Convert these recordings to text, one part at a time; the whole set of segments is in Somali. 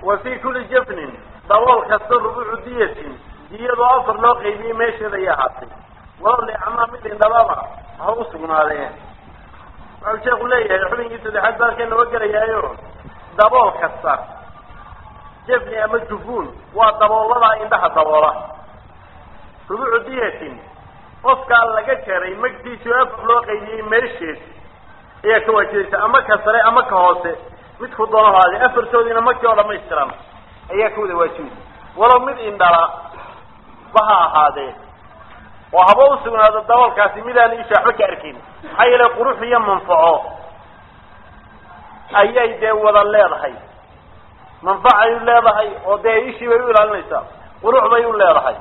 wa fi kuli jafnin dabool kasta rubuucu diyatin diyadoo afar loo qaybiyey meesheeda ay ahaatay walow liacmaa mid indhababa ha u sugnaadee wuxuu sheeku leeyahay xubinkii saddexaad baalka noo gelayaayo dabool kasta jafni ama jufuun waa dabooladaa indhaha daboola rubuucu diyatin qofkaa laga jaray magtiisii afar loo qaybiyey meesheed ayaa ka waajibaysa ama ka sare ama ka hoose midku doono haade afartoodiina markii oo dhamaystiran ayaa ka wada waajibaysa walow mid indhala ba ha ahaadee oo haba u sugnaado daboolkaasi midaan isha waxba ka arkayn maxaa yeele qurux iyo manfaco ayay dee wada leedahay manfacay u leedahay oo dee ishii bay u ilaalinaysaa qurux bay u leedahay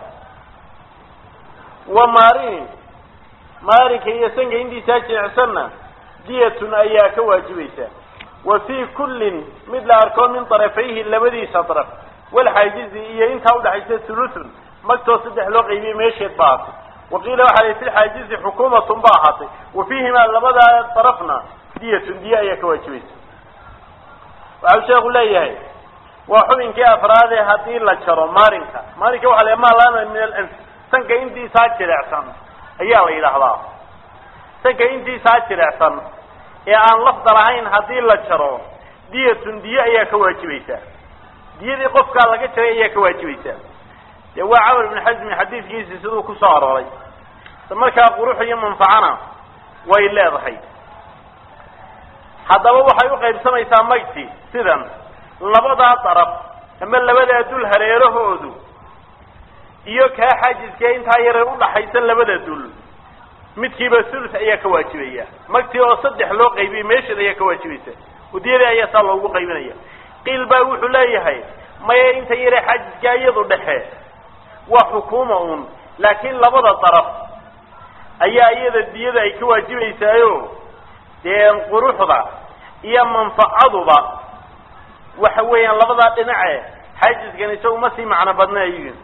wa maarin maarinka iyo sanka intiisaa jilicsanna diyatun ayaa ka waajibaysa wa fii kullin mid la arko min darafayhi labadiisa daraf walxaajizi iyo intaa udhaxaysa thuluthun magtoo saddex loo qaybiyey meesheed ba ahaatay waqiila waxaa la fi lxaajizi xukuumatun ba ahaatay wa fiihimaa labadaa darafna diyatun diya ayaa ka waajibaysa waxau sheeku leeyahay waa xubinkii afraade haddii la jaro maarinka maarinka waxa la maalana min alanf sanka intiisaa jilecsan ayaa la yidhaahdaa sanka intiisaa jilecsan ee aan lafda lahayn haddii la jaro diyatun diye ayaa ka waajibaysaa diyadii qofkaa laga jaray ayaa ka waajibaysaa dee waa camar ibn xasmi xadiidkiisi siduu ku soo arooray markaa qurux iyo manfacana way leedahay haddaba waxay u qaybsamaysaa magti sidan labadaa daraf ama labadaa dul hareerahoodu iyo kaa xaajiskee intaa yare udhaxaysa labada dul midkiiba thuluth ayaa ka waajibaya magtii oo saddex loo qaybiyey meesheed ayaa ka waajibaysa udiyadii ayaa saa loogu qaybinaya qiil baa wuxuu leeyahay maya inta yare xaajiskaa iyadu dhexe waa xukuuma un laakiin labada daraf ayaa iyada diyada ay ka waajibaysaayo dee quruxda iyo manfacaduba waxa weeyaan labadaa dhinace xaajiskan isagu ma sii macno badnayo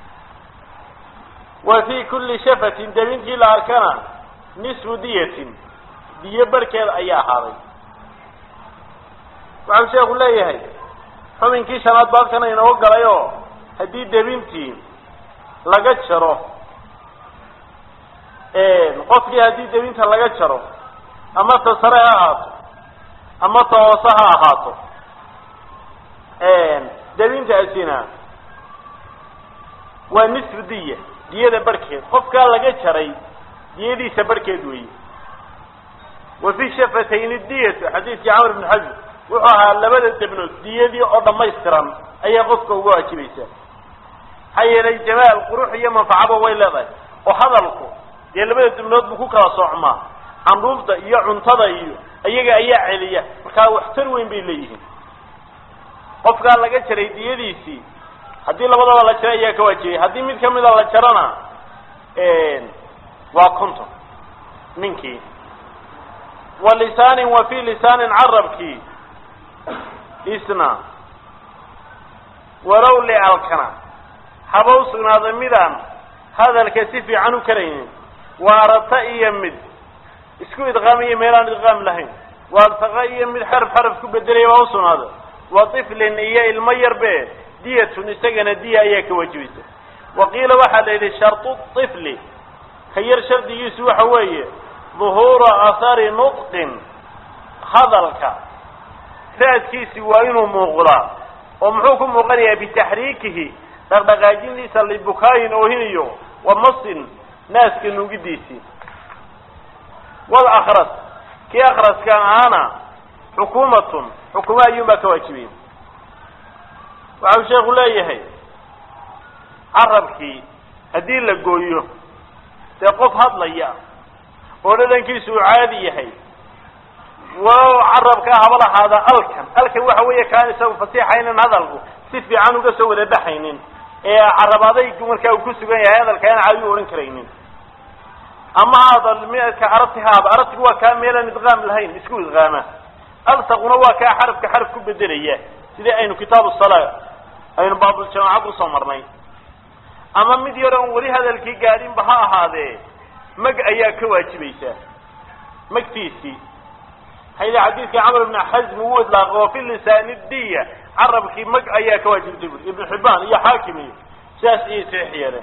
wa fi kulli shafatin dabintii la arkana nisfu diyatin diyo barkeed ayaa ahaaday waxau sheeku leeyahay xubinkii shanaad baabkana inoo galay oo haddii debintii laga jaro qofkii haddii debinta laga jaro ama ta sare ha ahaato ama ta hoose ha ahaato debintaasina waa nisfu diya diyada barkeed qofkaa laga jaray diyadiisa barkeed weeye wa fi shafatayni diyatu xadiidkii camr ibn xasm wuxuu ahaa labada debnood diyadii oo dhamaystiran ayaa qofka uga waajibaysaa maxaa yeelay jamaal qurux iyo manfacaba way leedahay oo hadalku dee labada debnood buu ku kala soocmaa candhuufta iyo cuntada iyo iyaga ayaa celiya markaa waxtar weyn bay leeyihiin qofkaa laga jaray diyadiisii haddii labadaba la jaro ayaa ka waajibay haddii mid kamida la jarona waa conton ninkii wa lisaanin wa fi lisaanin carabkii isna walow licalkana haba u sugnaaday midaan hadalka si fiican u karaynin waarata iyo mid isku idqaamiyo meelaan idqaam lahayn waartaqa iyo mid xaraf xaraf ku bedelaya baa usugnaaday wa tiflin iyo ilmo yarbe diyatun isagana diya ayaa ka waajibaysa wa qiila waxaa la yidhi shartu tifli ka yar shardigiisu waxa weeye duhuura athari nutqin hadalka raadkiisi waa inuu muuqdaa oo muxuu ku muuqanayaa bitaxriikihi dhaqdhaqaajintiisa libukaayin oohinayo wa masin naaska nuugidiisii wal akras kii akraskan ahaana xukuumatun xukuma ayuunbaa ka waajibiyey waxau sheeku leeyahay carabkii haddii la gooyo dee qof hadlaya oo dhadhankiisu uu caadi yahay walow carabkaa haba lahaada alkan alkan waxa weeye kaan isagu fasiixaynin hadalku si fiican uga soo wada baxaynin ee carab adaygu markaa uu ku sugan yahay hadalka aan caadi u odhan karaynin ama hadal midka arabti haada arabtigu waa kaa meelaan idqaam lahayn isku idqaama alsaquna waa kaa xarafka xaraf ku bedelaya sidii aynu kitaabu salaa aynu baabuljamaacad usoo marnay ama mid yar oon weli hadalkii gaadhinba ha ahaadee mag ayaa ka waajibaysaa magtiisii hayla xadiidkii camr ibn xasm uu idlaaqo wa fi lisaani diya carabkii mag ayaa ka waajibtay buri ibnu xibbaan iyo xaakim iyo sidaas ayay saxiix yeeleen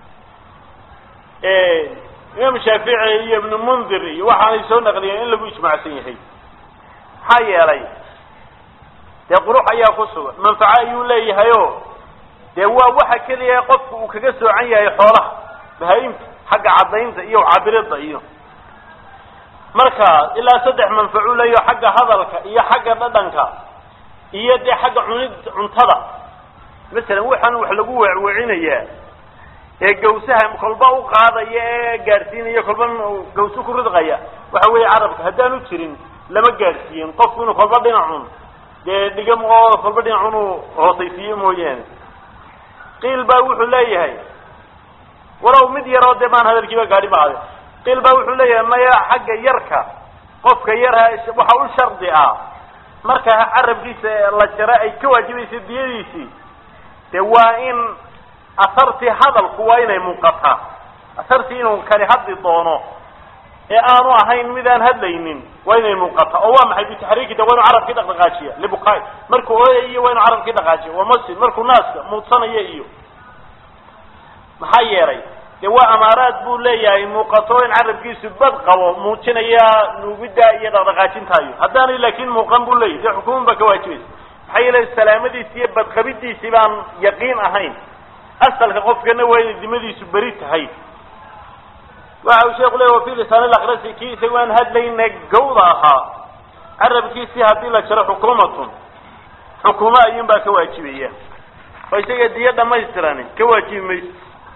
imaam shaafici iyo ibnu mundir iyo waxaanay soo naqliyeen in lagu ijmaacsan yahay maxaa yeelay dee qurux ayaa ku sugan manfaco ayuu leeyahay o dee waa waxa keliya qofku uu kaga soocan yahay xoolaha bahaa-imta xagga caddaynta iyo cabirida iyo marka ilaa saddex manfacu leeyaho xagga hadalka iyo xagga dhadhanka iyo dee xagga cunid cuntada masalan waxaan wax lagu weecweecinayaa ee gawsaha kolba u qaadaya ee gaadhsiinaya kolba gawso ku ridqaya waxa weeye carabka haddaanu jirin lama gaadhsiiyin qofku inuu kolba dhinacun dee dhigam oo kolba dhinacun uu hoosaysiiyo mooyaane qiil baa wuxuu leeyahay walow mid yaroo dee maan hadalkiiba gaadhi ba ade qiil baa wuxuu leeyahay maya xagga yarka qofka yarha waxa u shardi ah marka carabkiisa la jaro ay ka waajibaysa diyadiisii dee waa in asartii hadalku waa inay muuqataa asartii inuu kani hadli doono ee aanu ahayn midaan hadlaynin waa inay muuqataa oo waa maxay bitaxriiki de waa inu carabkii dhaqdhaqaajiya libukaay markuu ooyayo waa inu carabkii dhaqaajiya waa masin markuu naaska muudsanayo iyo maxaa yeelay dee waa amaaraad buu leeyahay muuqato in carabkiisu bad qabo muujinaya nuugidda iyo dhaqdhaqaajintaayo haddaanay laakiin muuqan buu leeyahy dee xukuuman baa ka waajibaysa maxaa yeelay salaamadiisi iyo badqabidiisii baan yaqiin ahayn asalka qofkana waa inay dimadiisu beri tahay waxa uu sheeku leey wa fi lisaan lakrasi kii isagu aan hadlayna gawda ahaa carabkiisii haddii la jaro xukuumatun xukuumo ayuun baa ka waajibaya oo isaga diyo dhamaystiran ka waajibi mayso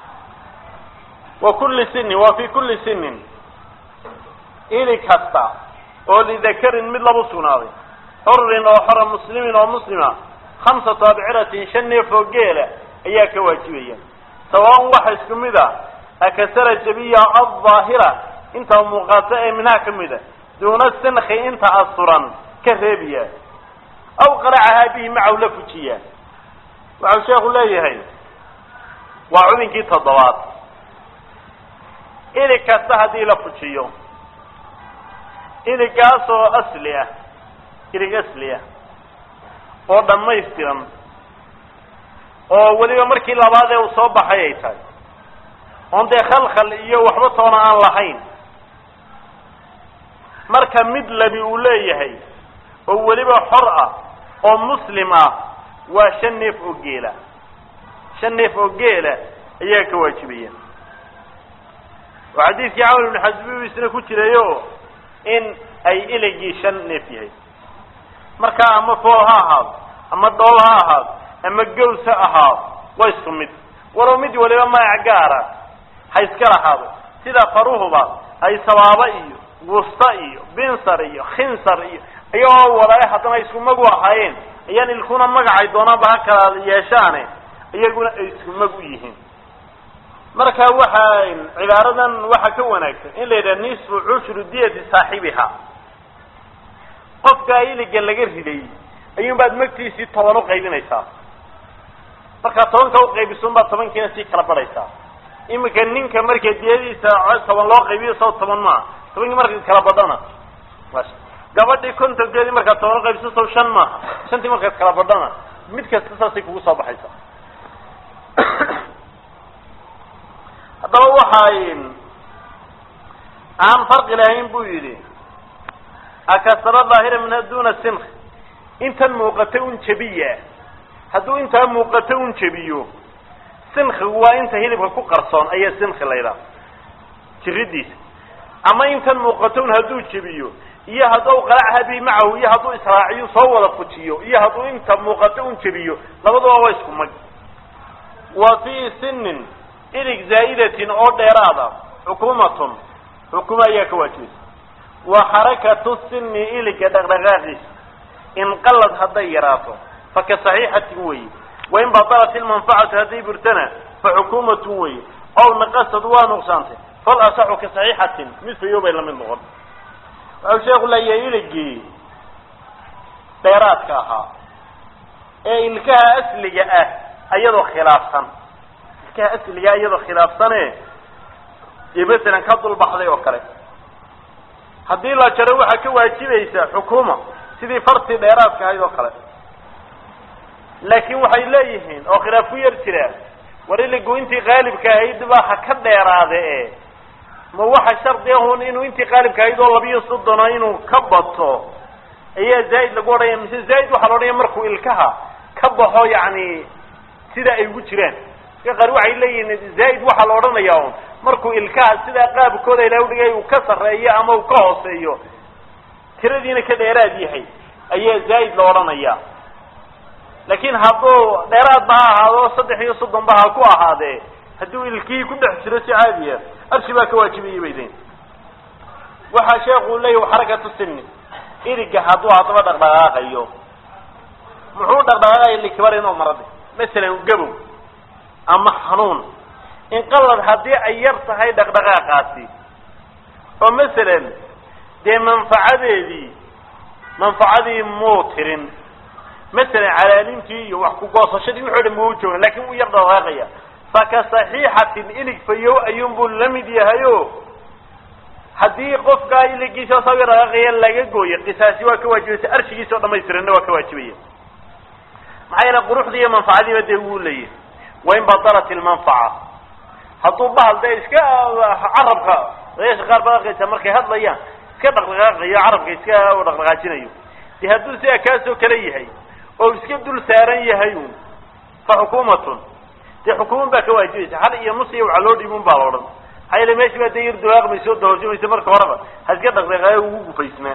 wa kulli sinin wa fi kulli sinin ili kasta oo lidakarin mid labu sugnaaday xurin oo xora muslimin oo muslima khamsatu abciratin shan neef oo geela ayaa ka waajibaya sawaan waxa isku mid a akasara jabiya aldaahira inta muuqaata ee minhaa ka mid a duuna sinki inta asturan ka reebiya aw qaracahaa bihi macahu la fujiya waxau sheekhu leeyahay waa cubinkii toddobaad ilig kasta haddii la fujiyo iligaasoo asli ah ilig asli ah oo dhammaystiran oo weliba markii labaad ee uu soo baxay ay tahay oon dee khalkhal iyo waxba toona aan lahayn marka mid labi uu leeyahay oo weliba xor ah oo muslim ah waa shan neef oo geela shan neef oo geela ayaa ka waajibaya oo xadiidkii camr ibnu xasbi isna ku jirayo in ay iligii shan neef yahay markaa ama fool ha ahaado ama dhool ha ahaado ama gaws ha ahaado waa isku mid walow mid waliba magac gaara ha iska lahaado sida faruhuba ay sabaaba iyo wusta iyo binsar iyo khinsar iyo iyagoo walaale haddana isku magu ahaayeen ayaan ilkuna magacay doonaanba ha kala yeeshaane iyaguna ay isku mag u yihiin marka waxa cibaaradan waxaa ka wanaagsan in la yidhaha nisfu cushru diyati saaxibiha qofkaa iliga laga riday ayuun baad magtiisii toban uqaybinaysaa markaa tobanka uqaybisun baad tobankiina sii kala badhaysaa iminka ninka marka diyadiisa toban loo qaybiyo saw toban maaha tobankii marka kala badhana gabadhii kontonkeedii markaad toban uqaybiso saw shan maaha shantii markaad kala badhana mid kasta saasay kugu soo baxaysaa haddaba waxay aan farqi lahayn buu yidhi akasara daahira minha duna sink intan muuqata un jebiya hadduu intaa muuqato un jebiyo sinkigu waa inta hilibka ku qarsoon ayaa sinki laydhaha jiridiisa ama intan muuqato un hadduu jebiyo iyo hadduu qalacha bi macahu iyo hadduu israaciyo soo wada fujiyo iyo hadduu inta muuqato un jebiyo labaduba waa isku mag wa fii sinin ilig zaa'idatin oo dheeraada xukuumatun xukumo ayaa ka waajibaysa wa xarakatu sini iliga dhaqdhaqaaqiisa inqalad hadday yaraato faka saxiixatin weeye wain batalat ilmanfacatu hadday burtana fa xukuumatun weeye ow naqasad waa nuqsaantay fal asaxu ka saxiixatin mid fayo bay lamid noqon waxau sheeku leeyahay iligii dheeraadka ahaa ee ilkaha asliga ah ayadoo khilaafsan ilkaha asliga iyadoo khilaafsane dee masalan ka dulbaxday oo kale haddii la jaro waxaa ka waajibaysa xukuuma sidii fartii dheeraadka ahayd oo kale laakiin waxay leeyihiin oo khilaaf ku yar jira war iligu intii qaalibka ahayd baa ha ka dheeraade e ma waxa shardi ahun inuu intii qaalibka ahayd oo labiyo soddona inuu ka bato ayaa zaa'id lagu odhanaya mise zaa'id waxaa la odhanaya markuu ilkaha ka baxo yacni sida ay ugu jiraan iska qaar waxay leeyihiin zaa'id waxaa la odhanaya un markuu ilkaha sidaa qaabkooda ilahay udhigay uu ka sarreeyo ama uu ka hooseeyo tiradiina ka dheeraad yahay ayaa zaa'id la odhanaya laakiin hadduu dheeraadba ha ahaado saddex iyo soddonba ha ku ahaadee hadduu ilkihii ku dhex jiro si caadiya arshi baa ka waajibayay bay leeyiin waxaa sheekuu leeyahy xarakatu sini iriga hadduu haddaba dhaqdhaqaaqayo muxuu dhaqdhaqaaqaya likibar inuu marade masalan gabow ama xanuun inqalad haddii ay yar tahay dhaqdhaqaaqaasi oo masalan dee manfacadeedii manfacadii muu tirin masalan calaalintii iyo wax ku goosashadii wuxuu dhan muu joogan lakin wuu yar dhaqdhaqaaqaya faka saxiixatin ilig fayow ayuunbuu la mid yahayo haddii qofkaa iligiisa sawi dhaqaaqaya laga gooyo qisaasi waa ka waajibaysa arshigiisa oo dhamaystiranna waa ka waajibaya maxaa yeele quruxdii iyo manfacadiiba dee wuu leeyahay wain badalat ilmanfaca hadduu bahal dee iska carabka odayaasha qaar baa arkaysa markay hadlayaan iska dhaqdhaqaaqayo carabka iska dhaqdhaqaajinayo dee hadduu sidaa kaasoo kale yahay oo iska dul saaran yahay un fa xukuumatun dee xukuuman baa ka waajibaysa hal iyo nus iyo waxa loo dhiibun baa la odhan maxaa yeele meshi baa dee yar dawaaqmaysa oo dahooshamaysa marka horeba ha iska dhaqdhaqaayo ugu gufaysnaa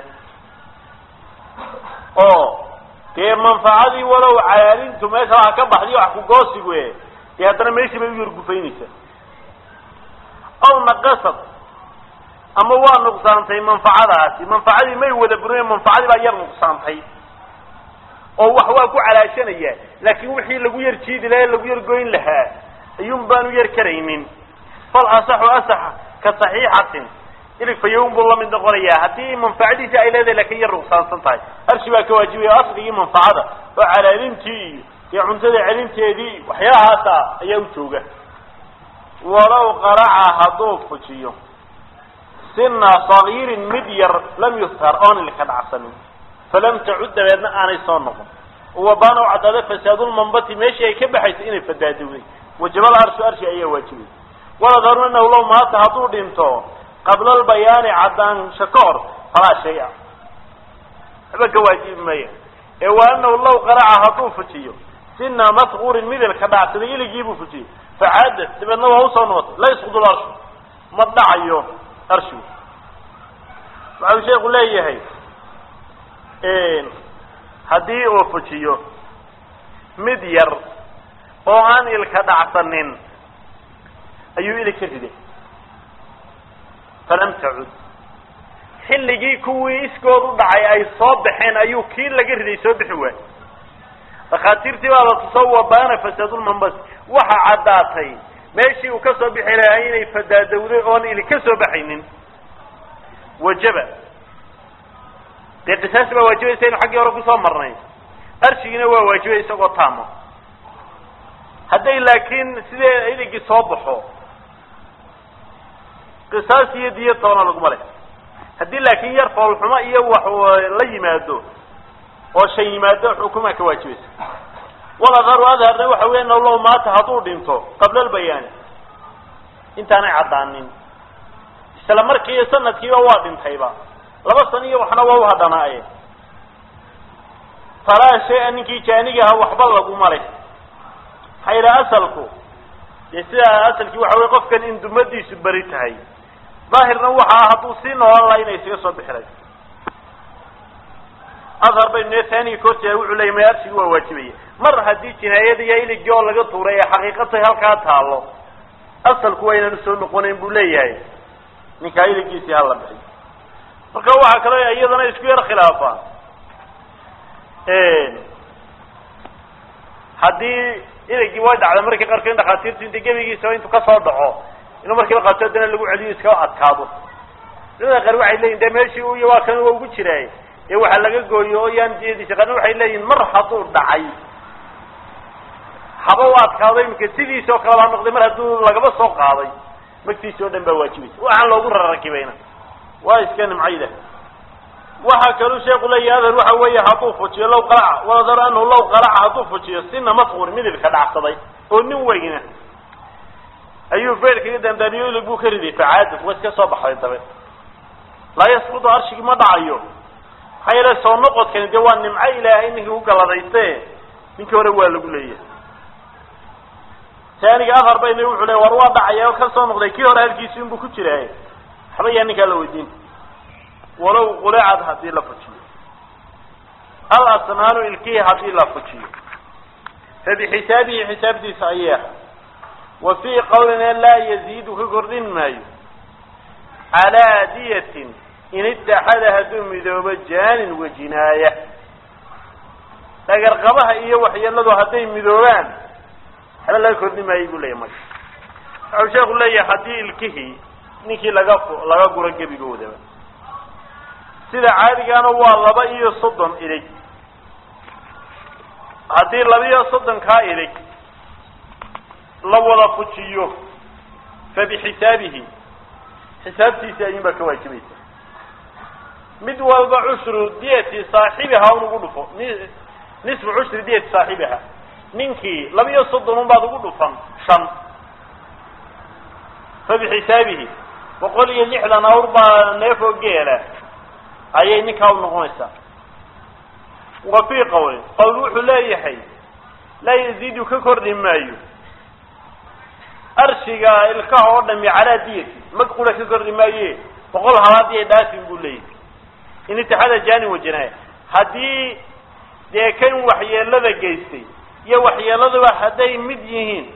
oo dee manfacadii walow calaalintu meesha waxa ka baxdiyo wax kugoosigu e dee haddana meeshii bay u yar gufaynaysaa aw naqasad ama waa nuqsaantay manfacadaasi manfacadii may wada burin manfacadii baa yar nuqsaantay oo wax waa ku calaashanaya laakin wixii lagu yar jiidi lahaa lagu yar goyn lahaa ayuun baanu yar karaynin fal asaxu asaxa ka saxiixatin ilig fayown buu lamid noqonayaa haddii manfacadiisi ay leedahay lakin yar nuqsaansan tahay arshi baa ka waajibaya o asligii manfacada oo calaalintii iyo dee cuntada celinteedii waxyaalahaasa ayaa u jooga walow qaraca hadduu fujiyo sina sagiirin mid yar lam yuhtar oon ilka dhacsanin falam tacud dabeedna aanay soo noqon wabaana u caddaada fasaadulmanbati meeshii ay ka baxaysay inay fadaadowday wajabal arshu arshi ayaa waajibay waladharu anahu low maata hadduu dhinto qabla albayaani caddaansha ka hor falaa shay-a waxba ka waajibi maya ee wa anahu law qaraca hadduu fujiyo sina masquurin mid ilka dhacsaday iligii buu fujiyey facaada dabeedna waa usoo noqotay la yasqudu larshu ma dhacayo arshigu waxau sheeku leeyahay haddii uu fujiyo mid yar oo aan ilka dhacsanin ayuu ilig ka riday falam tacud xilligii kuwii iskood u dhacay ay soo baxeen ayuu kii laga riday soo bixi waay dhakhaatiirtii baa la tuso wabaana fasaadulmanbas waxa caddaatay meeshii uu ka soo bixi lahaa inay fadaadowday oon ili ka soo baxaynin wajaba dee qisaasi baa waajibaysa inu xaggii hore kusoo marnay arshigiina waa waajibay isagoo taamo hadday laakiin sidee iligii soo baxo qisaas iyo diyo toona laguma leh haddii laakiin yar foolxumo iyo wax la yimaado oo shan yimaado xukumaa ka waajibaysa waladharu adharna waxa weya naw low maata hadduu dhinto qabla albayaani intaanay caddaanin isla markiiyo sanadkiiba waa dhintayba laba sano iyo waxna waa uhadhanaaye falaa shay-a ninkii jaanigaha waxba laguma leh maxaa yidhaha asalku dee sidaa asalkii waxa wey qofkan in dumadiisu beri tahay daahirna waxa ah hadduu sii noolan laha inay isaga soo bixiray adhar baynu nee taaniga koorteeda wuxuu leeyay may arshigi waa waajibaya mar haddii jinaayada iyo iligii oo laga tuuray ee xaqiiqatay halkaa taalo asalku waa inaan usoo noqonayn buu leeyahay ninkaa iligiisii hala bixiy marka waxaa kaloo iyadana isku yar khilaafaan haddii iligii way dhacda markii qaarkood in dhakhaatiirtu inta gebigiisa intuu kasoo dhaco inuu markiiba qaato haddana lagu celiyo iska adkaado culimada qaar waxay leeyihin de meeshii u iyo waa kan waa ugu jiraay ee waxaa laga gooyo oo yaan diyadiisa qaarna waxay leeyihin mar hadduu dhacay haba u adkaado iminka sidiisa oo kaleba ha noqday mar hadduu lagaba soo qaaday magtiisi oo dhan baa waajibaysa waxaan loogu rarakibayna waa iska nimcayda waxaa kaluu sheeku leeyahy adar waxa weeye hadduu fujiyo low qalaca waladar anahu low qalaca hadduu fujiyo sina masquur midibka dhacsaday oo nin weyna ayuu beerkaga dandaaniyo ilig buu ka riday facaada wa iska soo baxday dabe laa yasqutu arshigii ma dhacayo maxaa yeele soo noqodkani dee waa nimco ilaahay ninkii ku galadayste ninkii hore waa lagu leeyahay taaniga afar bayna wuxuu le war waa dhacaya oo ka soo noqday kii hore halkiisi inbuu ku jiraay waxba yaa ninkaa la weydiin walow qulecad haddii la fujiyo al asnaanu ilkihi haddii la fujiyo fa bixisaabihi xisaabtiisa ayay ahay wa fii qawlina laa yaziidu ka kordhin maayo calaa diyatin in ittaxada hadduu midoobo jaanin wa jinaaya dhagarqabaha iyo waxyeeladu hadday midoobaan waxba laga kordhin maayo buu leeyahy marka waxau sheeku leeyahay haddii ilkihii ninkii laga laga guro gebigoodaba sida caadigaana waa laba iyo soddon ilig haddii laba iyo soddonkaa ilig la wada fujiyo fa bixisaabihi xisaabtiisi ayuun baa ka waajibaysa mid walba cushru diyati saaxibiha un ugu dhufo nisfu cushri diyati saaxibiha ninkii laba iyo soddon un baad ugu dhufan shan fa bixisaabihi boqol iyo lixdan awr baa neefoo geela ayay ninkaa u noqonaysaa wa fii qawlin qawl wuxuu leeyahay laa yaziidu ka kordhi maayo arshiga ilkaha oo dhami calaa diyati mag qura ka kordhi maaye boqol halaadii ay dhaafin buu leeyahay in itixaada jaanin wajinaaya haddii dee kan waxyeelada geystay iyo waxyeeladuba hadday mid yihiin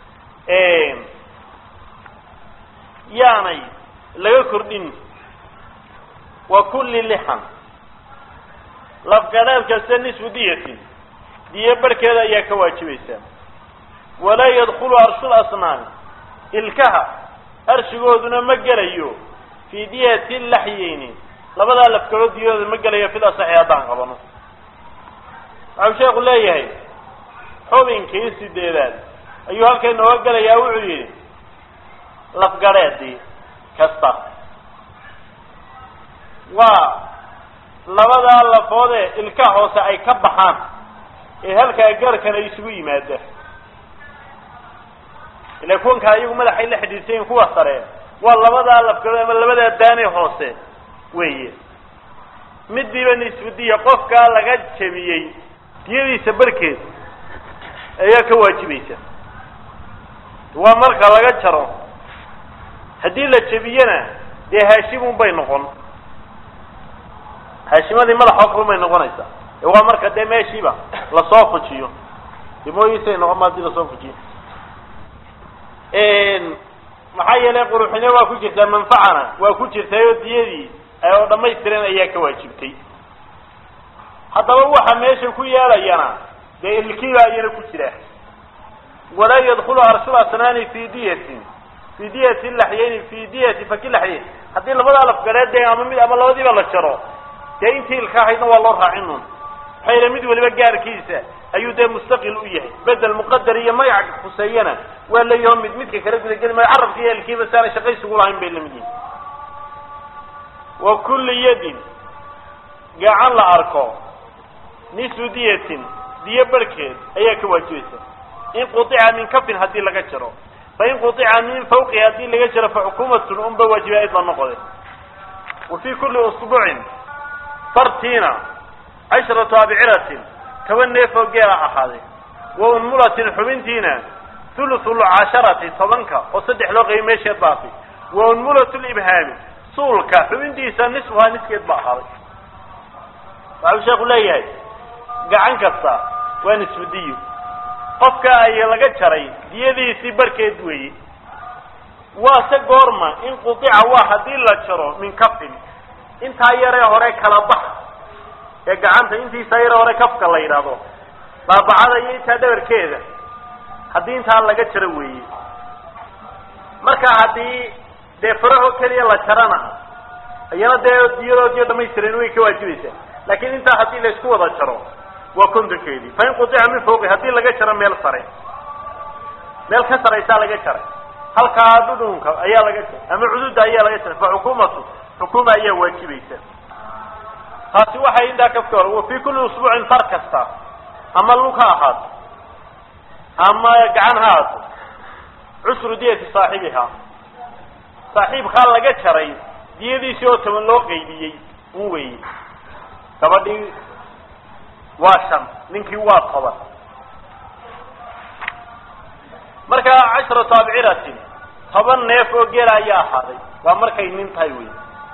yaanay laga kordhin wa kulli lixan lafgadhaad kasta nisfu diyatin diyo barhkeeda ayaa ka waajibaysaa walaa yadkulu arshul asnaami ilkaha arshigooduna ma gelayo fii diyati laxyeyni labadaa lafgadood diyadooda ma gelayo fid asaxi haddaan qabano waxau sheeku leeyahay xubinkii sideedaad ayuu halkay nooga gelayaa wuxuu yidhi lafgadheedii kasta waa labadaa lafoodee ilka hoose ay ka baxaan ee halkaa garhkan ay isugu yimaada ila kuwankaa iyagu madaxay la xidhiidsayin kuwa sare waa labadaa lafgadood ama labadaa daane hoose weeye midiiba nisfudiya qofkaa laga jebiyey diyadiisa barkeed ayaa ka waajibaysa waa marka laga jaro haddii la jebiyena dee haashimun bay noqon haashimadii madaxoo kale bay noqonaysaa ee waa marka dee meeshiiba lasoo fujiyo dimooyiisay noqon ma hadii lasoo fujiyo maxaa yeelay quruxine waa ku jirtaa manfacana waa ku jirtay oo diyadii oo dhamaystiran ayaa ka waajibtay haddaba waxa meesha ku yeelayana dee ilkiiba ayana ku jira walaa yadkulu arshul asnaani fi diyatin fi diyati laxyeyni fi diyati faki laxyeyn haddii labada lafgareed dee ama mid ama labadiiba la jaro dee intii ilka ahaydna waa loo raacin un maxaa yeele mid waliba gaarkiisa ayuu dee mustaqil u yahay bedel muqadar iyo magac khuseeyana waa leeyaho mid midka kala gudageli maayo carabka iyo ilkiiba si aanay shaqaysigu lahayn bay lamid yihin wa kulli yadin gacan la arko nisfu diyatin diyo barhkeed ayaa ka waajibaysa in quطica min kafin haddii laga jaro fain quطica min fawqi haddii laga jaro faxukuumatun unba waajiba ayd la noqode wa fi kuli usbuucin fartiina cashratu abciratin toban neefoo geela ahaaday wa unmulatin xubintiina thuluthu lcasharati tobanka oo saddex loo qayay meesheed baatay wa unmulat libhaami suulka xubintiisa nisfuhaa niskeed ba ahaaday waxau sheeku leeyahay gacan kasta waa nisfu diyo qofka ay laga jaray diyadiisii barkeed weeye waa se goorma in qudica waa haddii la jaro min kafin intaa yaree hore kala bax ee gacanta intiisa yaree hore kafka la yidhaahdo baabacada iyo intaa dhabarkeeda haddii intaa laga jaro weeye marka haddii dee faraho keliya la jarana iyana dee diyadoodiyo dhamaystiran way ka waajibaysaa laakiin intaa haddii la isku wada jaro waa kontonkeedii fain qudica min fawqi haddii laga jaro meel sare meel ka saraysaa laga jaray halkaa dhudhunka ayaa laga jaray ama cududa ayaa laga jaray fa xukuumatu xukuuma ayaa waajibaysa taasi waxay intaa kafka hor wa fii kulli usbuucin far kasta ama lug ha ahaato ama gacan ha ahaato cusru diyati saaxibiha saaxiibkaa laga jaray diyadiisii oo toban loo qaybiyey un weeye gabadhii waa shan ninkii waa toban marka cashratu abciratin toban neef oo geela ayaa ahaaday waa markay nin tahay wey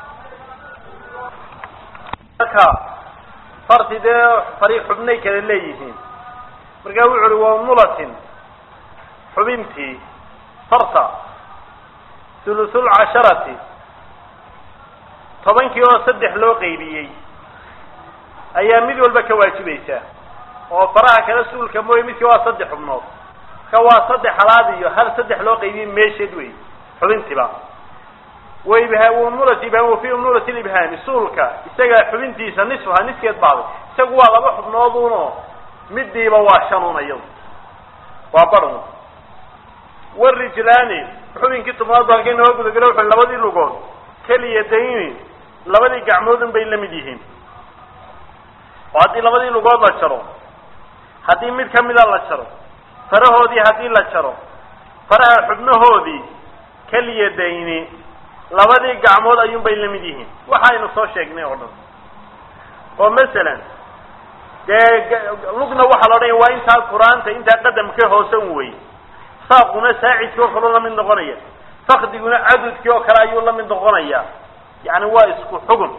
marka farti dee fari xubnay kale leeyihiin markaa wuxu uhi wa mulatin xubintii farta thuluthul casharati tobankii oo saddex loo qaybiyey ayaa mid walba ka waajibaysaa oo faraha kala suulka mooye midkii waa saddex xubnood ka waa saddex halaad iyo hal saddex loo qaybiyey meesheed wey xubintiiba waibhaamulati ibhaam wafi umnulati libhaami suulka isaga xubintiisa nisfuha niskeed baaday isagu waa laba xubnooduno midiiba waa shanun iyadu waa barun warijlaani xubinkii tobnaad ba halkay noo gudagalo wuxu labadii lugood keliya dayni labadii gacmoodun bay la mid yihiin oo haddii labadii lugood la jaro haddii mid kamida la jaro farahoodii haddii la jaro faraha xubnahoodii keliya dayni labadii gacmood ayuun bay la mid yihiin waxaynu soo sheegnay oo dhan oo masalan dee lugna waxaa la odhanaya waa intaa qur-aanta intaa qadamka hoose un wey saaquna saacidkii oo kaleu la mid noqonaya fakdiguna cadudkii oo kale ayuu la mid noqonaya yani waa isku xugun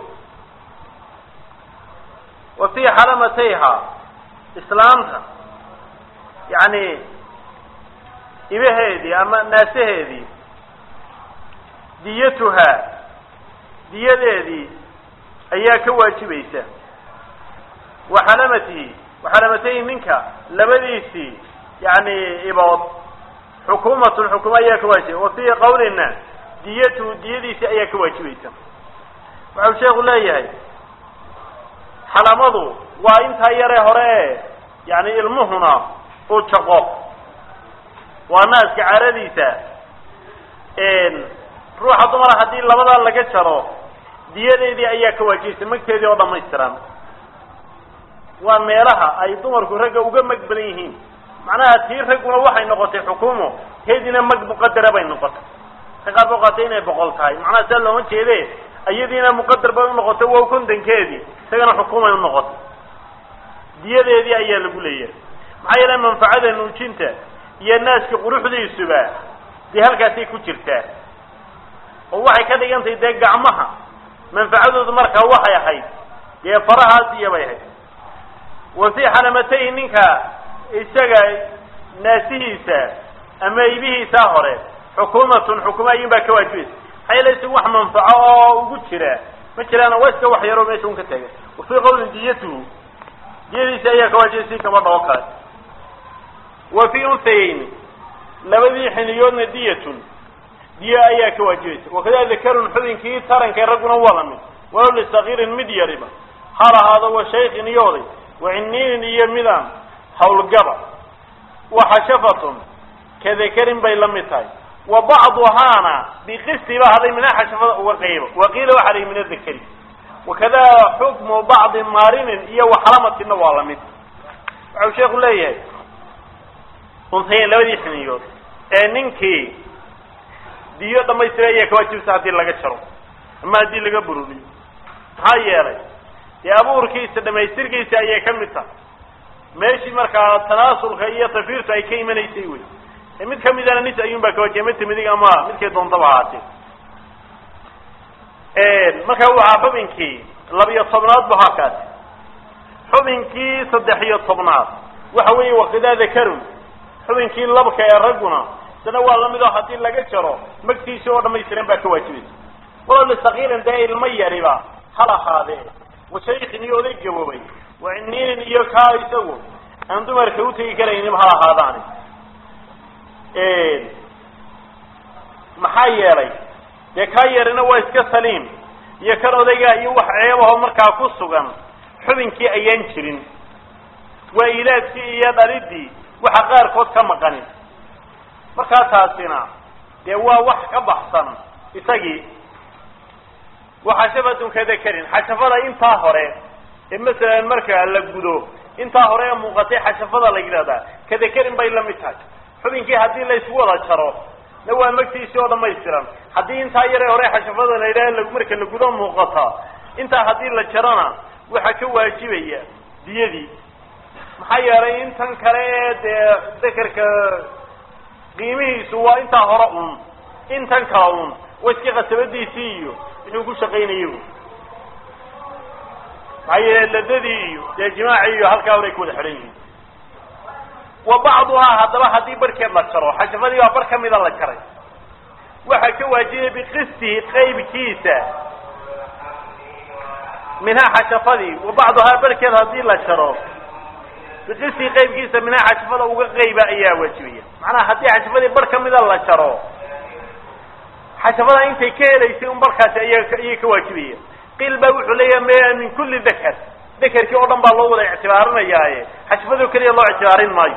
wa fii xaramatayha islaamta yani ibaheedii ama naasaheedii diyatuhaa diyadeedii ayaa ka waajibaysa wa xalamatihi waxalamatayhi ninka labadiisii yani ibood xukuumatun xukumo ayaa ka waajiba wa fii qawlina diyatuhu diyadiisii ayaa ka waajibaysa waxau sheekhu leeyahay xalamadu waa intaa yaree hore e yani ilmuhuna uu jaqo waa naaska caradiisa ruuxa dumara haddii labadaa laga jaro diyadeedii ayaa ka waajibaysa magteedii oo dhamaystiran waa meelaha ay dumarku ragga uga mag badan yihiin macnaha tii ragguna waxay noqotay xukuumo teediina mag muqadara bay noqotay ka qaar boo qaatay inay boqol tahay macnaha saa looma jeede iyadiina muqadar bay unoqotay waa kontankeedii isagana xukuumay unoqotay diyadeedii ayaa lagu leeyahay maxaa yeele manfacada nuujinta iyo naaska quruxdiisuba dee halkaasay ku jirtaa oo waxay ka dhigantahay dee gacmaha manfacadoodu markaa waxay ahayd dee farahaas iyo bay ahayd wa fii xalamatayhi ninka isaga naasihiisa ama ibihiisaa hore xukuumatun xukuma ayun baa ka waajibaysa maxaa yeele isagu wax manfaco oo ugu jira ma jiraan waa iska wax yaroo meesha un ka taagan wa fii qawlin diyatuhu diyadiisa ayaa ka waajibaysa si gabadha oo kale wa fii unsayeyni labadii xiniyoodna diyatun diya ayaa ka waajibaysa wakada dakarun xubinkii tarankay ragguna waa la mid walow lisagiirin mid yariba hal ahaado wa shaykin iyo oday wa ciniinin iyo midaan hawlgaba wa xashafatun ka dakarin bay la mid tahay wa bacduhaana biqisti ba haday mina xashafada uga qaybo waqiila waxa layi min adakari wakada xukmu bacdi maarinin iyo waxalamatina waa la mid waxau sheeku leeyahay unsayen labadii xiniyood ee ninkii diyo dhamaystira ayaa ka waajibsa haddii laga jaro ama haddii laga bururiyo maxaa yeelay dee abuurkiisa dhamaystirkiisa ayay ka mid tahay meeshii markaa tanaasulka iyo tafiirtu ay ka imanaysay wey ee mid kamidana nis ayuun baa ka wajiba midta midig ama midkay doontaba ahaatee markaa waxaa xubinkii labiyo tobnaad bu halkaasi xubinkii saddex iyo tobnaad waxa weeye wakidaa dakarun xubinkii labka ee ragguna isna waa lamid oo haddii laga jaro magtiisi oo dhamaystiran baa ka waajibaysa walow lisakiirin dee ilmo yariba hal ahaadee washaykin iyo oday gaboobay wa ciniinin iyo kaa isagu aan dumarka utegi karaynin hal ahaadaani maxaa yeelay dee kaa yarina waa iska saliim iyo kan odaygaa iyo wax ceebaho markaa ku sugan xubinkii ayaan jirin waa ilaadkii iyo dhalidii waxa qaarkood ka maqanin markaa taasina dee waa wax ka baxsan isagii wa xashafatun ka dakarin xashafada intaa hore ee masalan marka la gudo intaa hore ee muuqatay xashafada la yidhahdaa kadakarin bay la mid tahay xubinkii haddii la isku wada jaro na waa magtiisii oo dhamaystiran haddii intaa yare hore xashafada la yidhaha marka la gudo muuqata intaa haddii la jarona waxaa ka waajibaya diyadii maxaa yeelay intan kale ee dee dakarka qiimihiisu waa intaa hore un intan kale un waa iska qasabadiisii iyo wuxuu ku shaqaynayay maxaa yeele ladadii iyo dee jimaacii iyo halkaa horay ku wada xidhan yihiin wa bacduhaa haddaba haddii barhkeed la jaro xashafadii baa bar kamida la jaray waxaa ka waajibaya biqistihi qaybkiisa minhaa xashafadii wa bacduhaa barhkeed haddii la jaro biqistihi qaybkiisa minhaa xashafada uga qayba ayaa waajibaya macnaha haddii xashafadii bar kamida la jaro xashafada intay ka helaysay un barkaasi aya ayay ka waajibaya qiil baa wuxuu leeyahay me min kulli dakar dakarkii oo dhan baa loo wada ictibaarinayaaye xashafado keliya loo ictibaarin maayo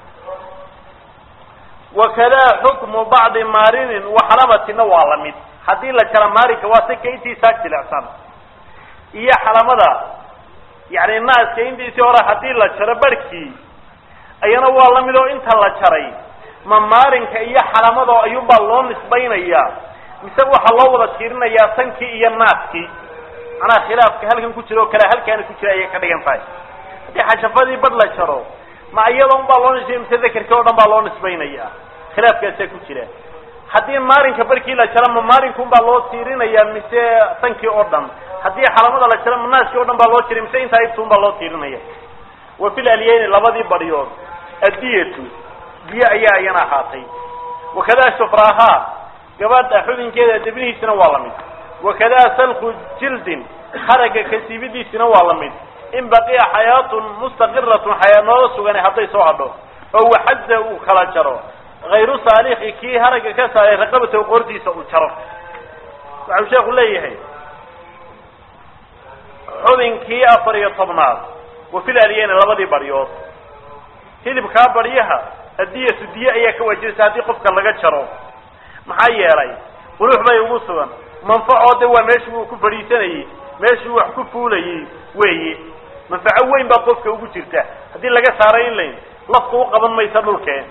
wakadaa xukmu bacdi maarinin waxalamatina waa la mid haddii la jara maarinka waa si kaintiisaa jilicsan iyo xalamada yani naaska intiisii hore haddii la jaro barhkii ayana waa la mid oo inta la jaray ma maarinka iyo xalamado ayuunbaa loo nisbaynayaa mise waxaa loo wada tiirinayaa tankii iyo naaskii macnaha khilaafka halkan ku jira oo kale halkaana ku jira ayay ka dhigan tahay haddii xashafadii badh la jaro ma iyada un baa loo nisbay mise dakarkii o dhan baa loo nisbaynaya khilaafkaasaa ku jira haddii maalinka barkii la jaro ma maalinka un baa loo tiirinaya mise tankii oo dhan haddii xalamada la jaro ma naaskii o dhan baa loo tirin mise intaa ibta un baa loo tiirinaya wa fil alyeyni labadii badhyood addiyatu diye ayaa iyana ahaatay wakadaa shufraahaa gabadha xubinkeeda debnihiisina waa la mid wakadaa salku jildin haraga kasiibidiisina waa la mid in baqiya xayaatun mustaqiratun xayaa noola sugani hadday soo hadho oo waxaza uu kala jaro hayru saalixi kii haragga ka saaray raqabata qordiisa uu jaro waxau sheeku leeyahay xubinkii afar iyo tobnaad wa fil alyeyni labadii baryood hilibkaa baryaha addiyatu diye ayaa ka waajibaysa haddii qofka laga jaro maxaa yeelay qurux bay ugu sugan manfaco de waa meeshii uu ku fadhiisanayey meeshii wax ku fuulayey weeye manfaco weyn baa qofka ugu jirta haddii laga saaray in layn lafku u qaban maysa dhulkeen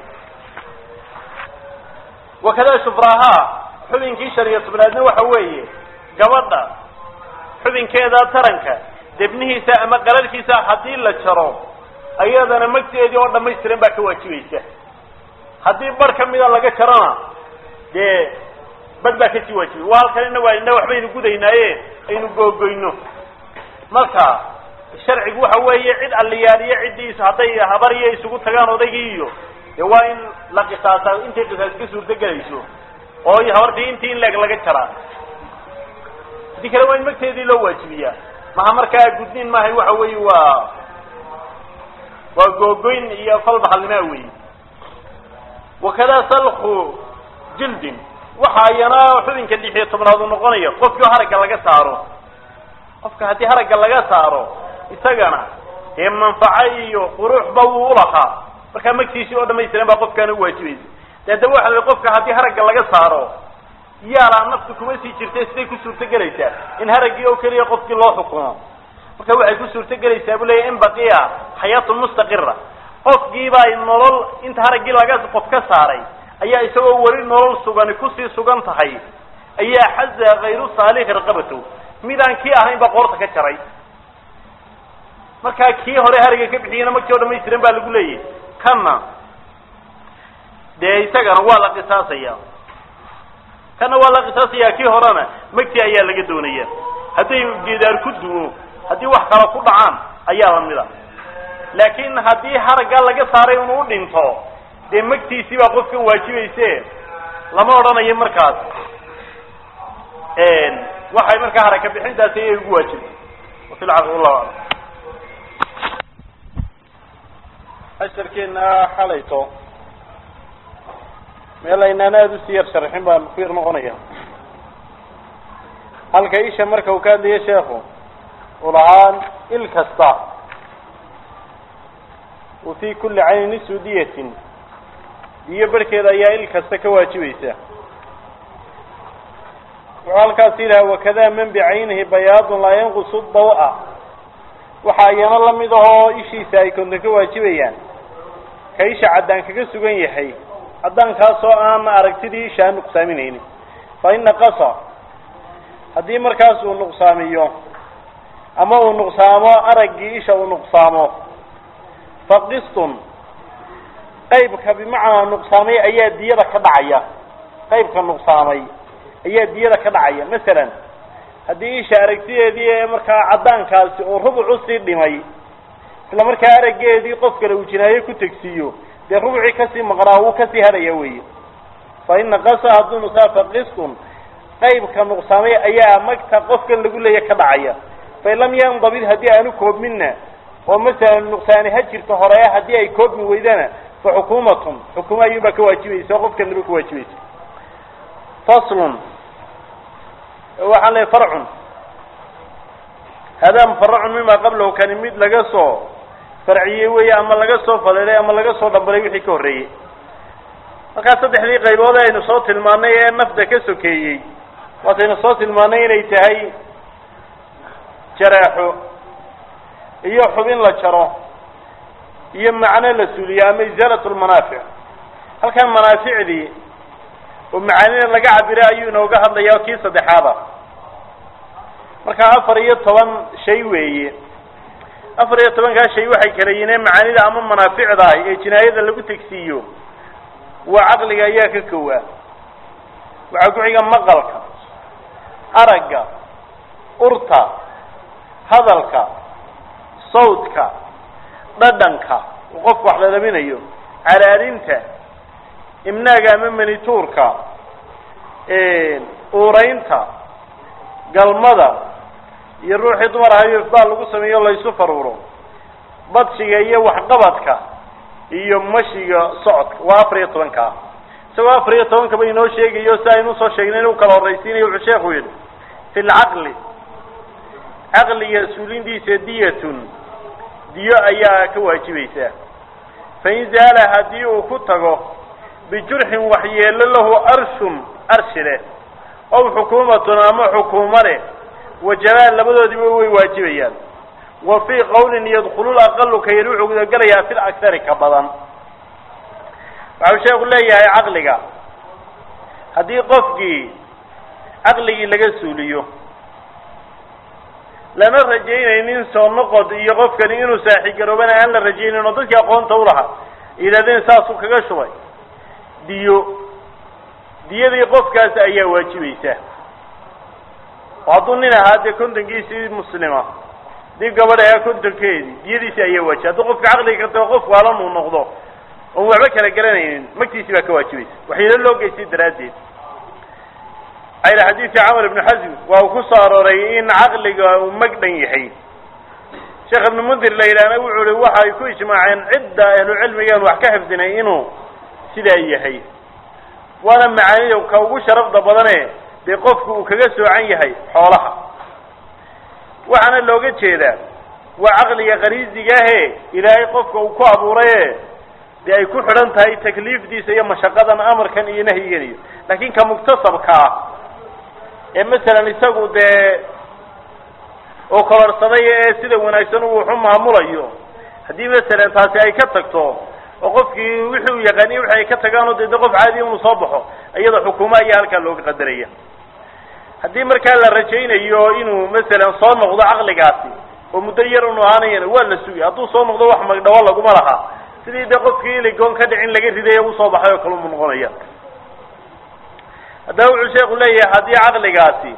wakadaa shufraahaa xubinkii shan iyo tobnaadna waxa weeye gabadha xubinkeeda taranka debnihiisa ama qalalkiisa haddii la jaro ayadana magteedii oo dhamaystiran baa ka waajibaysa haddii bar kamida laga jarona dee bad baa kasii waajibay waa halkan ina waa ina waxbaynu gudaynaaye aynu googoyno marka sharcigu waxa weeye cid alliyaaliyo ciddii hadday habariyo isugu tagaan odaygii iyo dee waa in la qisaasa intay qisaas ka suurtagelayso oo habartii intii in leeg laga jaraa haddii kale waa in magteedii loo waajibiyaa maha markaa gudniin maahay waxa weeye waa waa googoyn iyo falbaxalnimaa weyi wakadaa salku jildin waxa iyana xubinka lix iyo tobnaad uu noqonaya qofkii oo haragga laga saaro qofka haddii haragga laga saaro isagana dee manfaco iyo quruxba wuu ulahaa markaa magtiisii oo dhamaystiran baa qofkaana uwaajibaysa de haddaba waxa la qofka haddii haragga laga saaro yaalaa naftu kuma sii jirtay siday ku suurtagelaysaa in haraggii oo keliya qofkii loo xukumo marka waxay ku suurtagelaysaa bu leeya in baqiya xayaatun mustaqira qofkiibaa nolol inta haraggii laga qof ka saaray ayaa isagoo weli nolol sugani kusii sugan tahay ayaa xaza hayru saalixi raqabatow midaan kii ahayn baa qoorta ka jaray markaa kii hore haragga ka bixiyena magtii o dhamaystiran baa lagu leeyahay kanna dee isagana waa la qisaasaya kanna waa la qisaasaya kii horena magtii ayaa laga doonaya hadday geedaar ku duwo haddii wax kala ku dhacaan ayaa lamida laakiin haddii haraggaa laga saaray inuu u dhinto dee magtiisii baa qofkan waajibayse lama odhanayo markaas waxay markaa haraka bixintaasi ayay ugu waajibtay wafi lcaql wallahu aclam casharkeena xalayto meel aynaan aada usii yar sharxin baan ku yar noqonaya halka isha marka uu ka hadlayo sheekhu uu lahaan il kasta wa fi kulli cayni nisu diyatin diyo barhkeeda ayaa il kasta ka waajibaysa wuxuu halkaas yidhaha wakada man bicaynihi bayaadun laa yanqusu dawa waxaa iyana lamid ahoo ishiisa ay konton ka waajibayaan ka isha caddaan kaga sugan yahay caddaankaasoo aan aragtidii isha aan nuqsaaminaynin fa in naqasa haddii markaas uu nuqsaamiyo ama uu nuqsaamo araggii isha uu nuqsaamo fa qistun qaybka bimacnaa nuqsaamay ayaa diyada ka dhacaya qaybka nuqsaamay ayaa diyada ka dhacaya masalan haddii isha aragtideedii ee markaa caddaankaasi uu rubuc usii dhimay isla markaa araggeedii qof kale uu jinaayo ku tegsiiyo dee rubucii kasii maqnaa wuu kasii hadhaya weeye fa in naqasa hadduu nuqsaa fa qistun qaybka nuqsaamay ayaa magta qofkan lagu leeya ka dhacaya fain lam yandabid haddii aanu koobminna oo masalan nuqsaani ha jirto hore haddii ay koobmi weydana fa xukuumatun xukuuma ayuunbaa ka waajibaysa oo qofkan laba ka waajibaysa faslun waxaan leeay farcun hadaa mufaracun mima qablahu kani mid laga soo farciyey weeye ama laga soo faleelay ama laga soo dhambalay wixii ka horreeyey markaa saddexdii qaybood aynu soo tilmaanay ee nafda ka sokeeyey waataynu soo tilmaanay inay tahay jareexo iyo xubin la jaro iyo macno la suuliyo ama isaalat lmanaafic halkan manaaficdii oo macaanida laga cabira ayuu inooga hadlaya kii saddexaada markaa afar iyo toban shay weeye afar iyo tobankaa shay waxay kala yihiin macaanida ama manaaficda ah ee jinaayada lagu tegsiiyo waa caqliga ayaa ka kowaa waxaa ku xiga maqalka aragga urta hadalka sawdka dhadhanka uu qofku wax lalaminayo calaadinta imnaaga ama manituurka uuraynta galmada iyo ruuxii dumar ahayo ifdaal lagu sameeyo laysu faruuro badshiga iyo waxqabadka iyo mashiga socodka waa afar iyo tobankaa isagoo afar iyo tobankaba inoo sheegayo si aynu usoo sheegnay inuu kala horraysiinayo wuxuu sheekhu yidhi fi lcaqli caqliga suulindiisa diyatun diyo ayaa ka waajibaysaa fain zaala haddii uu ku tago bijurxin waxyeelo lahu arshun arshi leh ow xukuumatun ama xukuumo leh wajabaan labadoodiba way waajibayaan wa fii qawlin yadkhulu laqalu ka yar wuxuu gudagelayaa fil akhari ka badan waxau sheeku leeyahay caqliga haddii qofkii caqligii laga suuliyo lana rajaynaynin soo noqod iyo qofkani inuu saaxigaroobana aan la rajaynayn oo dadkii aqoonta ulahaa yidhahdeen saasuu kaga shubay diyo diyadii qofkaas ayaa waajibaysa oo hadduu nin ahaa dee kontonkiisii muslima dib gabadh ahaa kontonkeedii diyadiisi ayaa waajibay hadduu qofka caqliga ka tago qof waalan uu noqdo oon waxba kala garanaynin magtiisii baa ka waajibaysa waxyaalo loo geystay daraaddeed ayla xadiidka camar ibnu xasm waa uu ku soo arooray in caqliga uu mag dhan yahay sheekh ibnu mundir la yidhaahna wuxuu hi waxay ku ijmaaceen cidda ahlucilmigaan wax ka xifdinay inuu sidaa yahay waana macaanida ka ugu sharafda badane dee qofku uu kaga soocan yahay xoolaha waxaana looga jeedaa waa caqliga qariisigaahe ilaahay qofka uu ku abuuraye dee ay ku xidhan tahay takliifdiisa iyo mashaqadan amarkan iyo nahyigan iyo laakiin ka muktasabka ah ee masalan isagu dee oo kororsaday ee sida wanaagsan uu waxu maamulayo haddii masalan taasi ay ka tagto oo qofkii wixii uu yaqaaniye wixi ay ka tagaanoo dee de qof caadiya unu soo baxo iyada xukuuma ayaa halkaa looga qadaraya haddii markaa la rajaynayo inuu masalan soo noqdo caqligaasi oo muddo yar unu ahaanayana waa la sugay hadduu soo noqdo wax magdhawo laguma laha sidii dee qofkii iligoon ka dhicin laga riday ee usoo baxay oo kale umu noqonaya haddaba wuxuu sheeku leeyahay haddii caqligaasi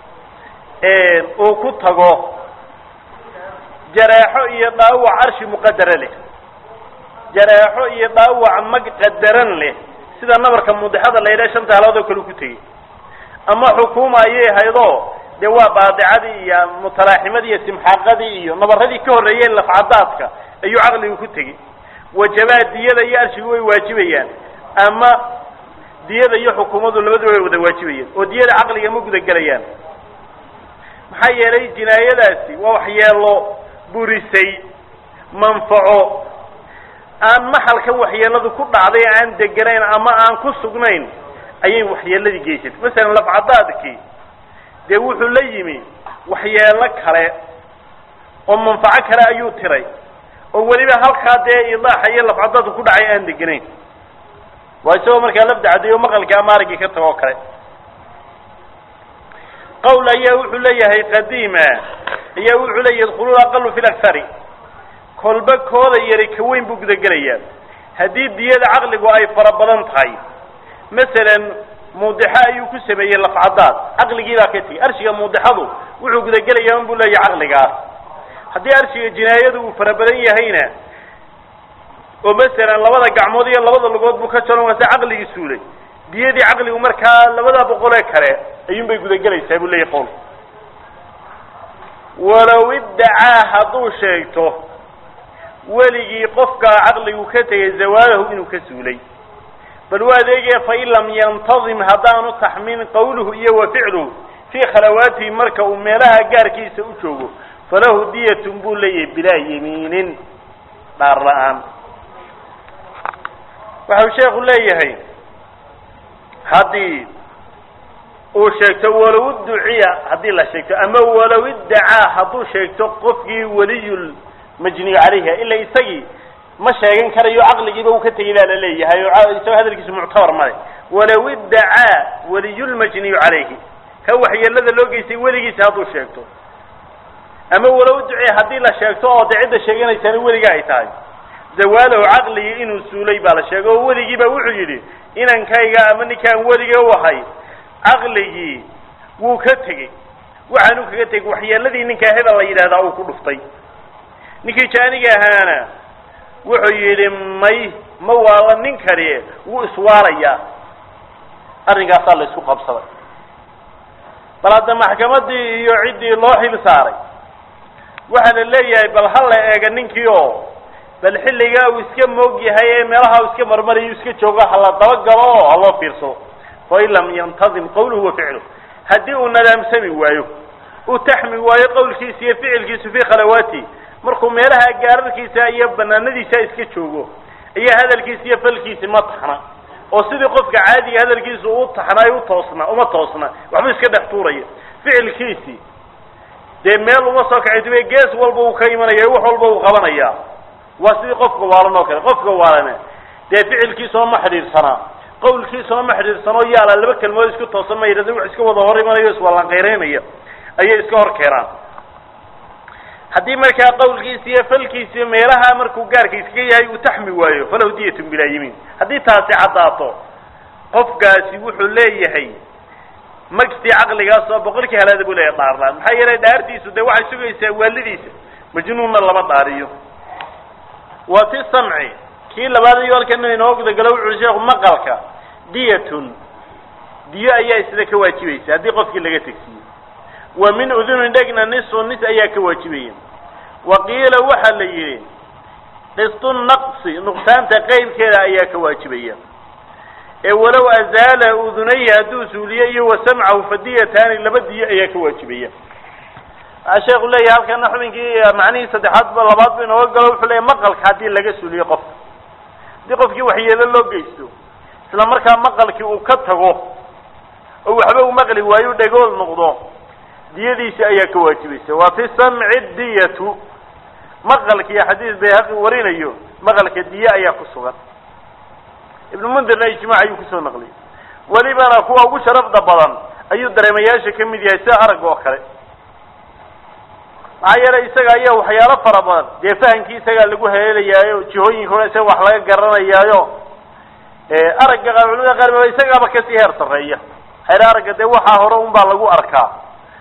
uu ku tago jareexo iyo dhaawac arshi muqadara leh jareexo iyo dhaawac mag qadaran leh sida nabarka mudixada la yidhaha shanta halood oo kale ku tegey ama xukuuma ayay haydoo dee waa baadicadii iyo mutalaaximadii iyo simxaaqadii iyo nabaradii ka horreeyeen lafcadaadka ayuu caqligu ku tegey wajabaa diyada iyo arshigu way waajibayaan ama diyada iyo xukuumadu labaduba way wada waajibayaan oo diyada caqliga ma guda gelayaan maxaa yeelay jinaayadaasi waa waxyeelo burisay manfaco aan maxalkan waxyeeladu ku dhacday aan deganayn ama aan ku sugnayn ayay waxyeeladii geysatay masalan lafcadaadkii dee wuxuu la yimi waxyeelo kale oo manfaco kale ayuu tiray oo weliba halkaa dee idaaxa iyo lafcadadu ku dhacay aan deganayn waa isagoo markaa lafda caddeeyo maqalka ama araggii ka tago o kale qawl ayaa wuxuu leeyahay qadiima ayaa wuxuu leeyahy yadkhulu aqalu fi lakhari kolba kooda yari ka weyn buu gudagelayaa haddii diyada caqligu ay fara badan tahay masalan muudixo ayuu ku sameeyey lafcadaad caqligii baa ka tegey arshiga muudixadu wuxuu gudagelayaa unbuu leeyahay caqligaas haddii arshiga jinaayadu uu fara badan yahayna oo masalan labada gacmood iyo labada lugood buu ka jaron waase caqligii suulay diyadii caqligu markaa labada boqol ee kale ayuun bay gudagelaysaa buu leeyahy qowl walow iddacaa hadduu sheegto weligii qofka caqligu ka tegay zawaalahu inuu ka suulay bal waa adeegaya fain lam yantadim haddaanu taxmiin qawluhu iyo wa ficluhu fii khalawaatihi marka uu meelaha gaarkiisa u joogo falahu diyatun buu leeyahay bilaa yamiinin dhaar la-aan waxau sheekhu leeyahay haddii uu sheegto walow duciya haddii la sheegto ama walow iddacaa hadduu sheegto qofkii weliyul majniyu calayha ila isagii ma sheegan karayo caqligiiba uu ka tegay baa la leeyahay oo isagoo hadalkiisu muctabar male walow iddacaa weliyulmajniyu calayhi ka waxyeelada loo geystay weligiisa hadduu sheegto ama walow duciya haddii la sheegto oo dee cidda sheeganaysana weliga ay tahay zawaalahu caqligii inuu suulay baa la sheegay oo weligiiba wuxuu yidhi inankayga ama ninkaan weliga u ahay caqligii wuu ka tegey waxaanu kaga tegey waxyeeladii ninkaa hebel la yidhahdaa uu ku dhuftay ninkii jaaniga ahaana wuxuu yidhi may ma waala ninkani wuu iswaarayaa arrinkaasaa la isku qabsaday bal hadda maxkamadii iyo ciddii loo xil saaray waxaa la leeyahay bal ha la eega ninkii oo bal xilligaa uu iska moog yahay ee meelaha uu iska marmarayu iska joogo hala dabagalo oo haloo fiirsado fain lam yantadim qawluhu wa ficluh haddii uu nadaamsami waayo uu taxmi waayo qawlkiisa iyo ficilkiisu fii khalawaati markuu meelaha gaararkiisa iyo banaanadiisa iska joogo iyo hadalkiisa iyo falkiisi ma taxna oo sidii qofka caadiga hadalkiisa u taxnaay u toosna uma toosna waxbuu iska dhex tuuraya ficilkiisi dee meel uma soo kacay dube gees walba uu ka imanaya wax walba uu qabanaya waa sidii qofka waalan oo kale qofka waalane dee ficilkiisuna ma xidhiidhsanaa qawlkiisuna ma xidhiidhsano yaala laba kelmood isku toosan ma yidhahda wax iska wada hor imanayo iswalanqayreynaya ayay iska hor keenaan haddii markaa qawlkiisi iyo falkiisi meelaha markuu gaarka iskaga yahay uu taxmi waayo falahu diyatun bilaa yimiin haddii taasi caddaato qofkaasi wuxuu leeyahay magtii caqligaas oo boqolkii halaada buu leeyahay dhaarlaan maxaa yeelay dhaartiisu dee waxay sugaysaa waalidiisa majnuunna lama dhaariyo wa fi samci kii labaad iyo halkana inoo gudagalo wuxuui sheekhu maqalka diyatun diyo ayaa isla ka waajibaysa haddii qofkii laga tegsiiyo wa min udunin dhegna nisu nis ayaa ka waajibaya wa qiila waxaa la yidhi qistu naqsi nuqsaanta qeybkeeda ayaa ka waajibaya ee walow azaala udunayhi hadduu suuliyo iyo wa samcahu fadiyataani laba diyo ayaa ka waajibaya waxaa sheekhu leeyahay halkana xubinkii macnihii saddexaad ba labaad bu inooga galo wuxuu leeyahy maqalka haddii laga suuliyo qofka haddii qofkii waxyeelo loo geysto isla markaa maqalkii uu ka tago oo waxba uu maqli waayo dhegool noqdo diyadiisi ayaa ka waajibaysa wa fi samci diyatu maqalkiiyo xadiis bayhaqi warinayo maqalka diye ayaa ku sugan ibnu mundirna ijmaac ayuu kusoo naqliyay welibana kuwa ugu sharafda badan ayuu dareemayaasha ka mid yahay sida aragga oo kale maxaa yeelay isaga ayaa waxyaalo fara badan dee fahamkii isagaa lagu haleelayaayo jihooyinka hore isaga wax laga garanayaayo aragga qaar culimada qaar ba isagaaba kasii heer sarreeya hayr aragga dee waxaa hore un baa lagu arkaa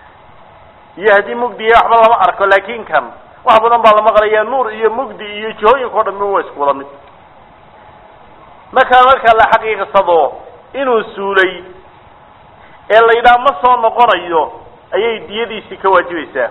iyo haddii mugdiya waxba lama arko laakin kan wax badan baa la maqlaya nuur iyo mugdi iyo jihooyinka o dhan waa isku wada mid markaa marka la xaqiiqsado inuu suulay ee la yidhaha ma soo noqonayo ayay diyadiisii ka waajibaysaa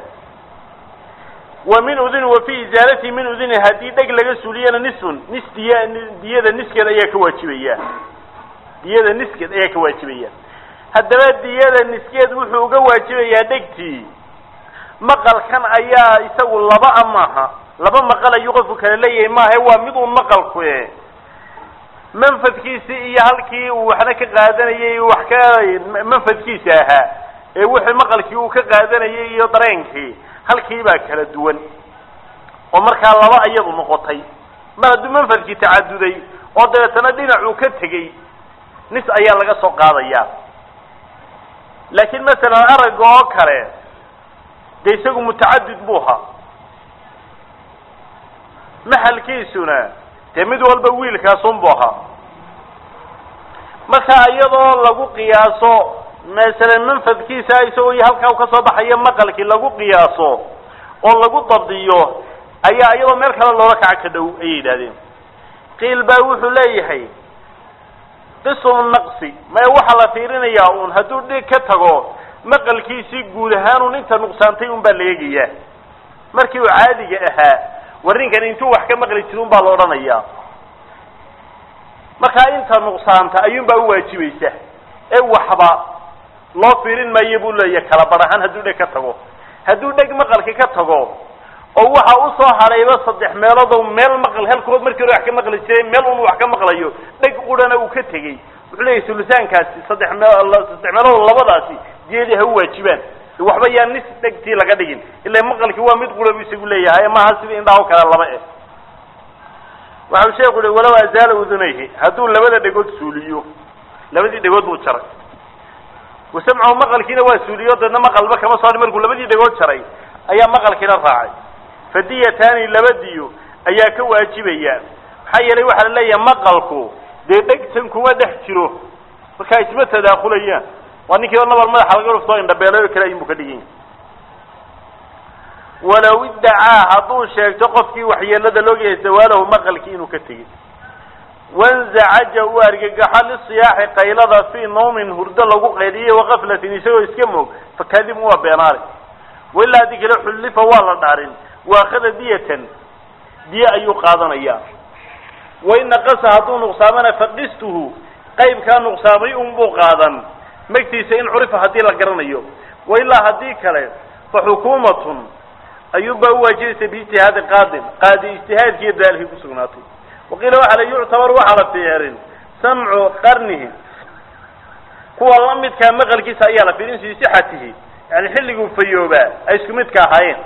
wa min uduni wa fi izaalatihi min uduni haddii dheg laga suuliyana nisfun nis diya diyada niskeed ayaa ka waajibaya diyada niskeed ayaa ka waajibaya haddaba diyada niskeed wuxuu uga waajibayaa dhegtii maqalkan ayaa isagu laba a maaha laba maqal ayuu qofku kala leeyahay maaha waa mid uun maqalku e manfadkiisii iyo halkii uu waxna ka qaadanayay wax ka manfadkiisa ahaa ee wixii maqalkii uu ka qaadanayay iyo dareenkii halkii baa kala duwan oo markaa laba iyadu noqotay mar hadduu manfadkii tacaduday oo dabeetana dhinacuu ka tegey nis ayaa laga soo qaadaya laakiin masalan aragga oo kale dee isagu mutacadid buu ahaa maxalkiisuna dee mid walba wiilkaasunbu ahaa marka iyadoo lagu qiyaaso masalan manfadkiisa isagoo halkaa ka soo baxayo maqalkii lagu qiyaaso oo lagu dabdiyo ayaa iyadoo meel kale loola kaca ka dhow ayay yidhahdeen qiil baa wuxuu leeyahay qismu naqsi maya waxaa la fiirinayaa uun hadduu dhig ka tago maqalkiisii guud ahaan un inta nuqsaantay un baa la eegayaa markii uu caadiga ahaa warrinkan intuu wax ka maqli jiri un baa la odhanayaa markaa inta nuqsaanta ayuunbaa uwaajibaysa ee waxba loo fiirin maayo buu leeyahay kala bar ahaan hadduu dheg ka tago hadduu dheg maqalka ka tago oo waxa usoo hadhayba saddex meeloodoo meel maqal halkood markii hore wax ka maqli jiray meel un wax ka maqlayo dheg qurana uu ka tegey wuxuu leeyahay sulusaankaasi saddex mee saddex meelood labadaasi diyadii ha u waajibaan waxba yaa nis dhegtii laga dhigin ila maqalkii waa mid qura bu isagu leeyahay maaha sida indhaha o kale laba eh waxau sheeku uhi walow azaala udunayhi hadduu labada dhegood suuliyo labadii dhegood buu jaray wasamcahu maqalkiina waa suuliyo deedna maqalba kama soo markuu labadii dhegood jaray ayaa maqalkiina raacay fadiyataani laba diyo ayaa ka waajibaya maxaa yeelay waxaa la leeyahay maqalku dee dhegtan kuma dhex jiro markaa isma tadaakulayaan waa ninkii oo nabal madaxa laga dhuftoo indhabeelay oo kale ayunbu ka dhigan yahay walow iddacaa hadduu sheegto qofkii waxyeelada loogayahay zawaalahu maqalkii inuu ka tegey wanzacaja uu argagaxo lisiyaaxi qaylada fii nawmin hurdo lagu qayliyey wakaflatin isagoo iska moog fakadibun waa beenaale wailaa haddii kale xullifa waa la dhaarin waakhada diyatan diye ayuu qaadanaya wain naqasa hadduu nuqsaamana faqistuhu qaybkaa nuqsaamay unbuu qaadan magtiisa in curifa haddii la garanayo wailaa haddii kale fa xukuumatun ayuunbaa uwaajibaysa biijtihaadi qaadin qaadi ijtihaadkiiyo daalkii kusugnaatay waqiila waxaa la yuctabar waxaa la fiirin samcu qarnihi kuwa la midkaa maqalkiisa ayaa la fiirin fii sixatihi yani xilliguu fayoobaa ay isku midka ahaayeen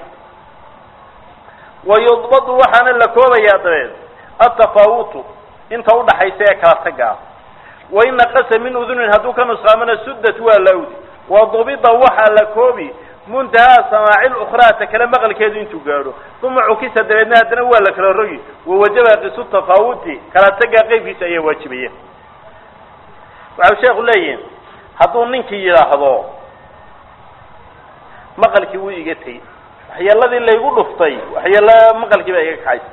wayudbadu waxaana la koobayaa dabeed atafaawutu inta udhaxaysa ee kala taga ah wain naqasa min udunin hadduu ka nusqaamana suddat waa lawdi wadubida waxaa la koobi muntahaa samaaci lukhraa ta kale maqalkeedu intuu gaadho uma cukisa dabeedna haddana waa la kala rogi wawajaba qisu tafaawuti kala tagaa qeybkiisa ayaa waajibaya waxau sheekhu leeyihin hadduu ninkii yidhaahdo maqalkii wuu iga tegey waxyeeladii laygu dhuftay waxyeelo maqalkii baa iga kaxaysa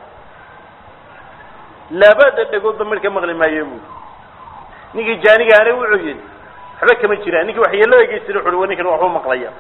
labada dhegoodba midhka maqli maayo buui ninkii jaanigaana wuxuu yidhi waxba kama jiraan ninkii waxyeelada geysira wuxu uhi wa ninkan waxbuu maqlaya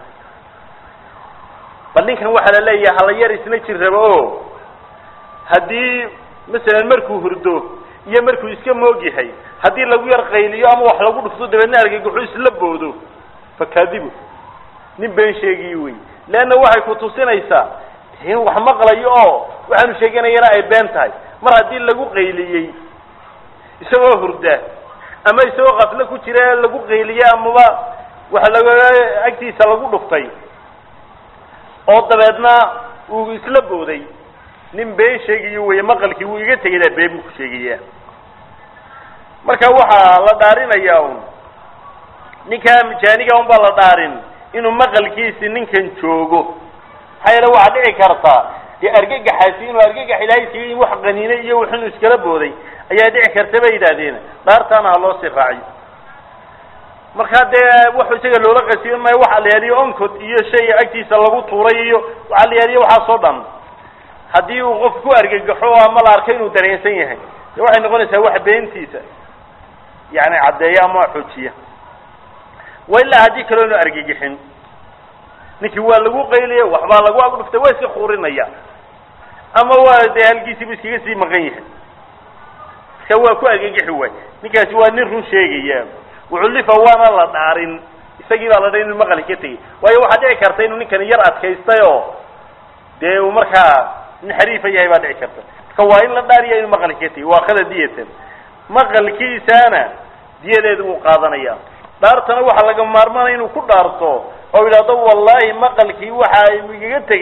bal ninkan waxaa la leeyahay hala yar isna jir rabo o haddii masalan markuu hurdo iyo markuu iska moog yahay haddii lagu yar qayliyo ama wax lagu dhufto dabeedna argagaxu isla boodo fakadibu nin been sheegiyo wey leanna waxay ku tusinaysaa in wax maqlayo oo waxaanu sheeganayana ay been tahay mar haddii lagu qayliyey isagoo hurda ama isagoo kaflo ku jira lagu qayliye amaba waxa laga agtiisa lagu dhuftay oo dabeedna uu isla booday nin been sheegayo wey maqalkii wuu iga tegaydaa been buu ku sheegaya marka waxaa la dhaarinayaa un ninkaa jaaniga un baa la dhaarin inuu maqalkiisi ninkan joogo maxaa yeele waxaa dhici karta dee argagaxaasi inuu argagax ilaahay siiyey in wax qaniinay iyo wax inuu iskala booday ayaa dhici karta bay yidhaahdeen dhaartaana ha loo sii raaciyo markaa dee wuxuu isaga loola qasiyo maayo waxa la yaaliyo oncod iyo shay agtiisa lagu tuuray iyo waxaa la yaaliyo waxaasoo dhan haddii uu qof ku argagaxo ama la arko inuu dareensan yahay dee waxay noqonaysaa wax beentiisa yani caddeeya ama xoojiya wa ilaa haddii kaloo inu argagixin ninkii waa lagu qayliya waxbaa lagu agdhuftay waa iska kuurinaya ama waa dee halkiisiibu iskaga sii maqan yahay marka waa ku argagixi waay ninkaasi waa nin run sheegaya ucullifa waana la dhaarin isagii baa la dha inu maqali ka tegey waayo waxaa dhici karta inuu ninkani yar adkaystay oo dee uu markaa nin xariifa yahay baa dhici karta marka waa in la dhaariya inuu maqali ka tegey waa kada diyatan maqalkiisaana diyadeedu wuu qaadanaya dhaartana waxaa laga maarmaanaya inuu ku dhaarto oo yidhahdo wallahi maqalkii waxa igaga tegey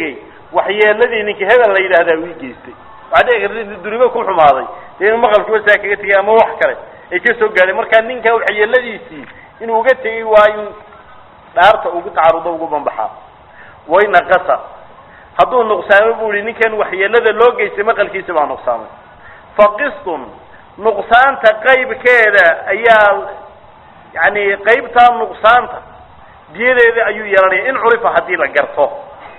waxyeeladii ninka hebel la yidhaahdaa uu geystay waxaa dhici karta intu duribo ku xumaaday dee inuu maqalkiiba saa kaga tegay ama wax kale ay ka soo gaadhay markaa ninka waxyeeladiisii inuu uga tegay waa in dhaarta ugu tacarudo ugu banbaxaa waynaqasa hadduu nuqsaamo bu ihi ninkan waxyeelada loo geystay maqalkiisa baa nuqsaamay faqistun nuqsaanta qaybkeeda ayaa yani qaybtaa nuqsaanta diyadeeda ayuu yeelanaya in curifa haddii la garto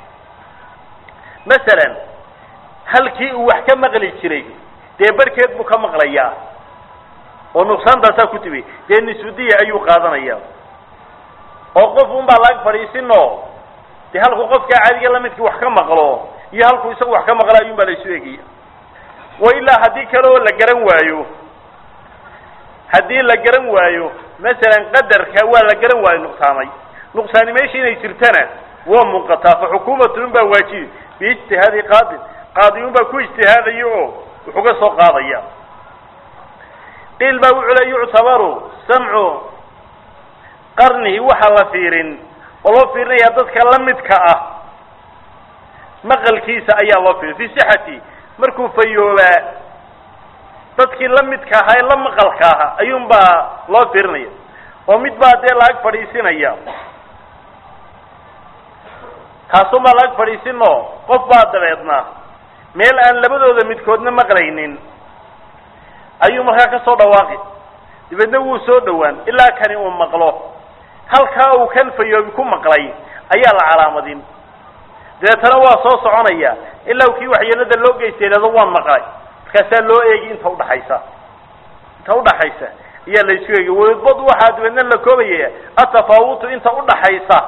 masalan halkii uu wax ka maqli jiray dee barhkeed buu ka maqlayaa oo nuqsaantaasaa ku timi dee nisudiya ayuu qaadanaya oo qof un baa laag fadhiisinoo dee halkuu qofkaa caadiga lamidkii wax ka maqlo iyo halkuu isagu wax ka maqlo ayuun baa la isu egaya wa ilaa haddii kale oo la garan waayo haddii la garan waayo masalan qadarka waa la garan waayo nuqsaamay nuqsaani meesha inay jirtana waa muuqataa fa xukuumatun baa waajibi biijtihaadi qaadin qaadiyun baa ku ijtihaadaya oo wuxuga soo qaadaya qiil baa wuxuu le yuctabaru samcu qarnihi waxaa la fiirin oo loo fiirinaya dadka la midka ah maqalkiisa ayaa loo fiirin fi sixati markuu fayoobaa dadkii la midka ahaa ee la maqalka ahaa ayuun baa loo fiirinaya oo mid baa dee laag fadhiisinaya kaasun baa laag fadhiisinoo qof baa dabeedna meel aan labadooda midkoodna maqlaynin ayuu markaa ka soo dhawaaqi dabeedna wuu soo dhowaan ilaa kani uu maqlo halkaa uu kan fayoobi ku maqlay ayaa la calaamadin dabeetana waa soo soconaya ilaa kii waxyeelada loo geystay ihahdo waan maqlay markaasaa loo eegi inta udhaxaysa inta udhaxaysa ayaa la isku eegi wadbad waxaa dabeedna la koobaya atafaawutu inta udhaxaysa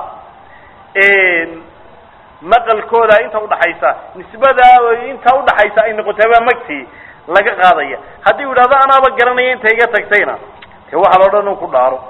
maqalkooda inta udhaxaysa nisbada inta udhaxaysa ay noqotaba magtii laga qaadaya haddii u yidhahdo anaaba garanaya inta iga tagtayna de waxaa loo dhan u ku dhaaro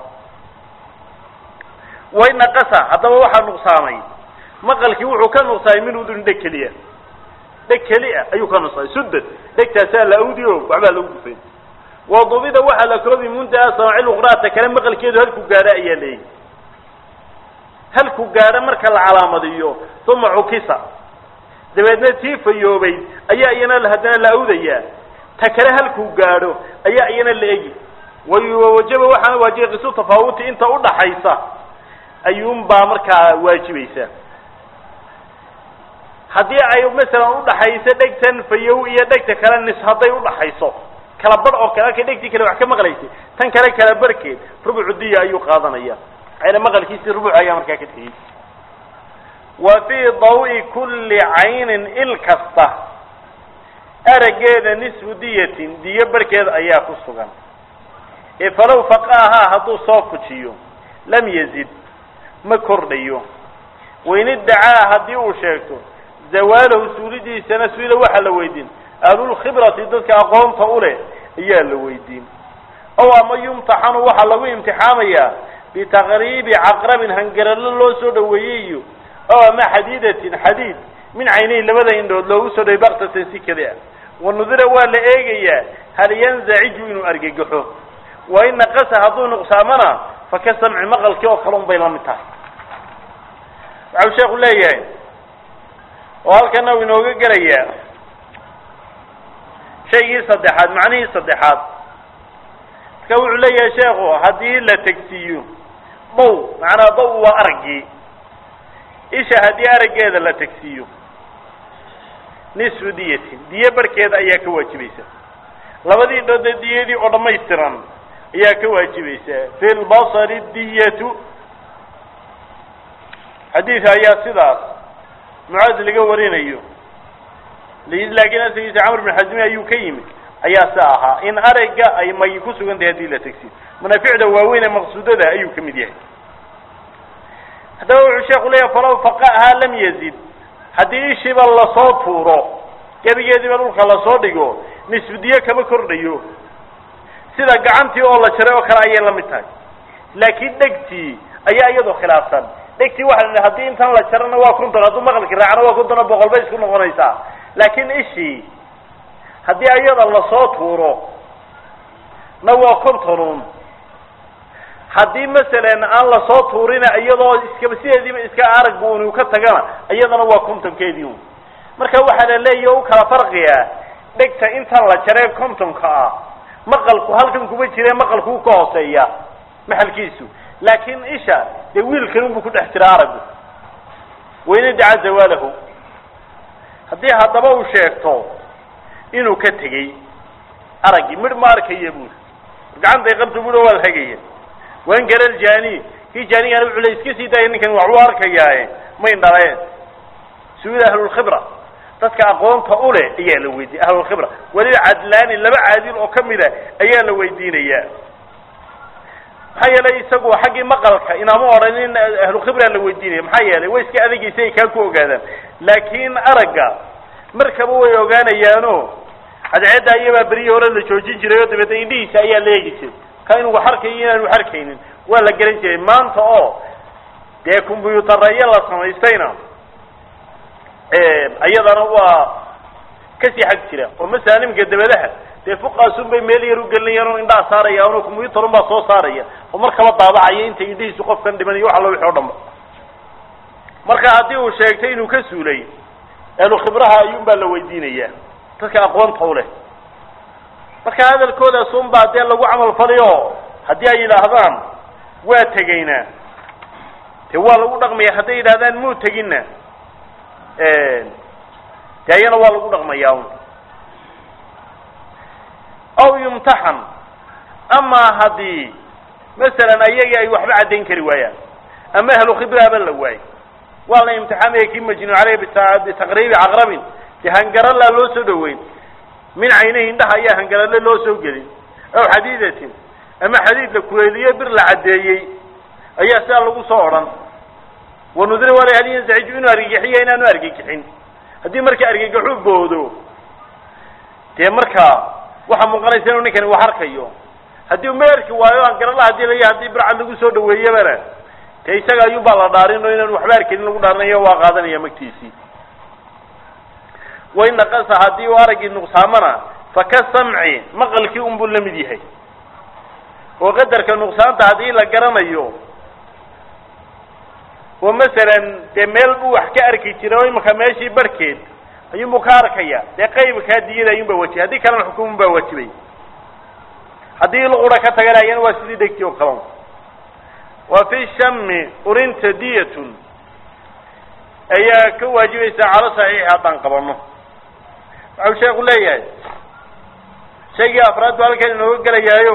way naqasa haddaba waxaa nuqsaamay maqalkii wuxuu ka nuqsaamay min udun dheg keliya dheg keli a ayuu ka nuqsaamay sudad dhegtaasaa la awdi o waxbaa lagu gufay wadubida waxaa la koobi muntaha samaaci luqraata kale maqalkeedu halku gaadho ayaa leeyahy halku gaadho marka la calaamadiyo uma cukisa dabeedna tii fayoobay ayaa iyana haddana la awdayaa ta kale halkuu gaadho ayaa iyana la egi wawajaba waxaana waajibay qisu tafaawuti inta udhaxaysa ayuunbaa markaa waajibaysa haddii ay masalan udhaxayso dhegtan fayow iyo dhegta kale nis hadday udhaxayso kala bar oo kale halkay dhegtii kale wax ka maqlaysay tan kale kala barhkeed rubucu diya ayuu qaadanaya maxayna maqalkiisii rubuc ayaa markaa ka tegey wa fii dawi kulli caynin il kasta araggeeda nisfu diyatin diyo barhkeeda ayaa ku sugan ee falow faqaahaa hadduu soo fujiyo lam yazid ma kordhayo wain iddacaa haddii uu sheegto zawaalahu suulidiisana suila waxaa la weydiin ahlulkhibrati dadka aqoonta u leh ayaa la weydiin ow ama yumtaxanu waxaa lagu imtixaamayaa bitaqriibi caqrabin hangaralo loo soo dhaweeyey iyo ow ama xadiidatin xadiid min caynayn labada indhood loogu soo dhawey baktatan si keli ah wanudira waa la eegayaa hal yanzaciju inuu argagaxo wa in naqasa hadduu nuqsaamana fa ka samci maqalkii oo kale un bay la mid tahay waxau sheekhu leeyahay oo halkana uu inooga gelayaa shaygii saddexaad macnihii saddexaad marka wuxuu leeyahay sheekhu haddii la tegsiiyo daw macnaa daw waa araggii isha haddii araggeeda la tegsiiyo nisfu diyatin diyo barhkeeda ayaa ka waajibaysa labadii indhoodee diyadii oo dhammaystiran ayaa ka waajibaysaa fi lbasari diyatu xadiidka ayaa sidaas mucaad laga warinayo laakiin asagiisa camr bin xasmi ayuu ka yimid ayaa si ahaa in aragga ay may ku sugan tahay hadii la tegsiyo manaaficda waaweyn ee maqsuudada ayuu ka mid yahay haddaba wuxuu sheeku leeyahay falaw faqahaa lam yazid haddii ishiiba lasoo tuuro gebigeediiba dhulka lasoo dhigo nisfudiye kama kordhayo sida gacantii oo la jaray oo kale ayay la mid tahay laakiin dhegtii ayaa iyadoo khilaafsan dhegtii waxa la haddii intan la jarana waa konton hadduu maqalki raacana waa konton oo boqol bay isku noqonaysaa laakiin ishii haddii iyada lasoo tuuro na waa kontonun haddii masalan aan lasoo tuurina iyadoo iskaba sideediiba iska aragba unu ka tagana iyadana waa kontonkeedii un marka waxaa la leeyahy u kala farqiya dhegta intan la jaree kontonka ah maqalku halkan kuma jire maqalku u ka hooseeya maxalkiisu laakiin isha dee wiilkan unbuu ku dhex jira aragu wayna daca zawaalahu haddii haddaba uu sheegto inuu ka tegey araggii midh ma arkaya buuri gacantay qabta buui waa la hagaya waan garal jani kii jaanigaana wuxuu le iska sii daaya ninkan waxbuu arkayaaye mayn dhaleen suuda ahlulkhibra dadka aqoonta ule ayaa la weydiiya ahlulkhibra weliba cadlaani laba caadil oo kamida ayaa la weydiinayaa maxaa yeelay isagu xaggii maqalka inaama odhanin ahlukhibraa la weydiinaya maxaa yeelay way iska adagaysa ay kaa ku ogaadaan laakiin aragga markaba way ogaanayaano cadceedda iyabaa berihii hore la joojin jiray oo dabeedna indhihiisa ayaa la eegi jiray ka inuu wax arkayo inaanu wax arkaynin waa la garan jiray maanta oo dee combyuutaraya la samaystayna iyadana waa kasii xag jira oo masalan iminka dabadaha dee fuqaasun bay meel yar ugelinayaan oo indhaha saaraya ano combyuutarun baa soo saaraya oo markaba daabacaya inta indhihiisu qofkan dhimanayo wax allo wixi o dhan ba marka haddii uu sheegtay inuu ka suulay ahlu khibraha ayuun baa la weydiinaya dadka aqoonta u leh marka hadalkoodaas un baa dee lagu camal faliyo haddii ay yidhaahdaan waa tegaynaa dee waa lagu dhaqmaya hadday yidhahdaan muu teginna dee ayana waa lagu dhaqmayaa un aw yumtaxan amaa haddii masalan ayagii ay waxba caddayn kari waayaan ama ahlu khibraaba la waayo waa la imtixaamaya kii majnuun caleyh bitaqriibi caqrabin dee hangaralaa loo soo dhaweyn min caynahi indhaha ayaa hangarale loo soo gelin aw xadiidatin ama xadiid la kuleeliyo bir la caddeeyey ayaa sidaa lagu soo odhan wanudira wala hal yansaxiju inuu argagixiya inaanu argagixin haddii marka argagaxu boodo dee markaa waxaa muuqanaysa inuu ninkani wax arkayo haddii uma erki waayo hangarala hadii la haddii bircad lagu soo dhaweeyabana dee isaga ayuun baa la dhaarin oo inaanu waxba arkanin lagu dhaarinayo waa qaadanaya magtiisii wain naqasa haddii uu araggii nuqsaamana faka samci maqalkii unbuu la mid yahay oo qadarka nuqsaanta haddii la garanayo oo masalan dee meel buu wax ka arki jiray oo imika meeshii barhkeed ayuunbuu ka arkaya dee qaybkaa diyada ayuun baa wajibay haddii kalena xukumun baa wajibay haddii luqura ka taganayana waa sidii dhegti oo kalan wa fi shami urinta diyatun ayaa ka waajibaysaa calo saxiixi haddaan qabano waxau sheeku leeyahay shaygii afraad buu halkan inooga gelayaayo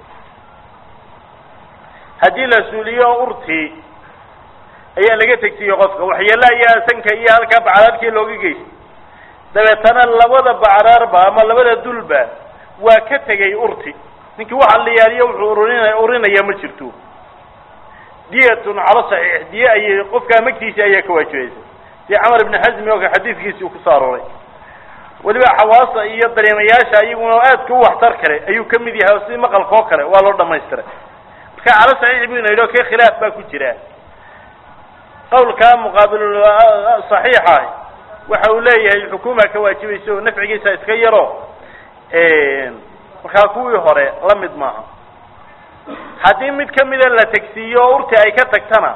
haddii la suuliyo urtii ayaa laga tegsiye qofka waxyeelo ayaa sanka iyo halkaa bacraarkii looga geystay dabeetana labada bacraarba ama labada dulba waa ka tegay urti ninkii waxa la yaaliyo wuxuu urin urinaya ma jirto diyatun calo saxiix diye ayay qofkaa magtiisi ayaa ka waajibaysa si camar ibni xasmi oo ka xadiidkiisii uu kusoo arooray weliba xawaasa iyo dareemayaasha iyaguna aadka u waxtar kale ayuu ka mid yahay oo sidii maqalka oo kale waa loo dhamaystiray marka calo saxiix buu ina yidhi o kee khilaaf baa ku jira qawlkaa muqaabil saxiixa waxa uu leeyahay xukuma ka waajibaysa oo nafcigiisa iska yaro markaa kuwii hore la mid maaha haddii mid kamida la tegsiiyo oo urti ay ka tagtana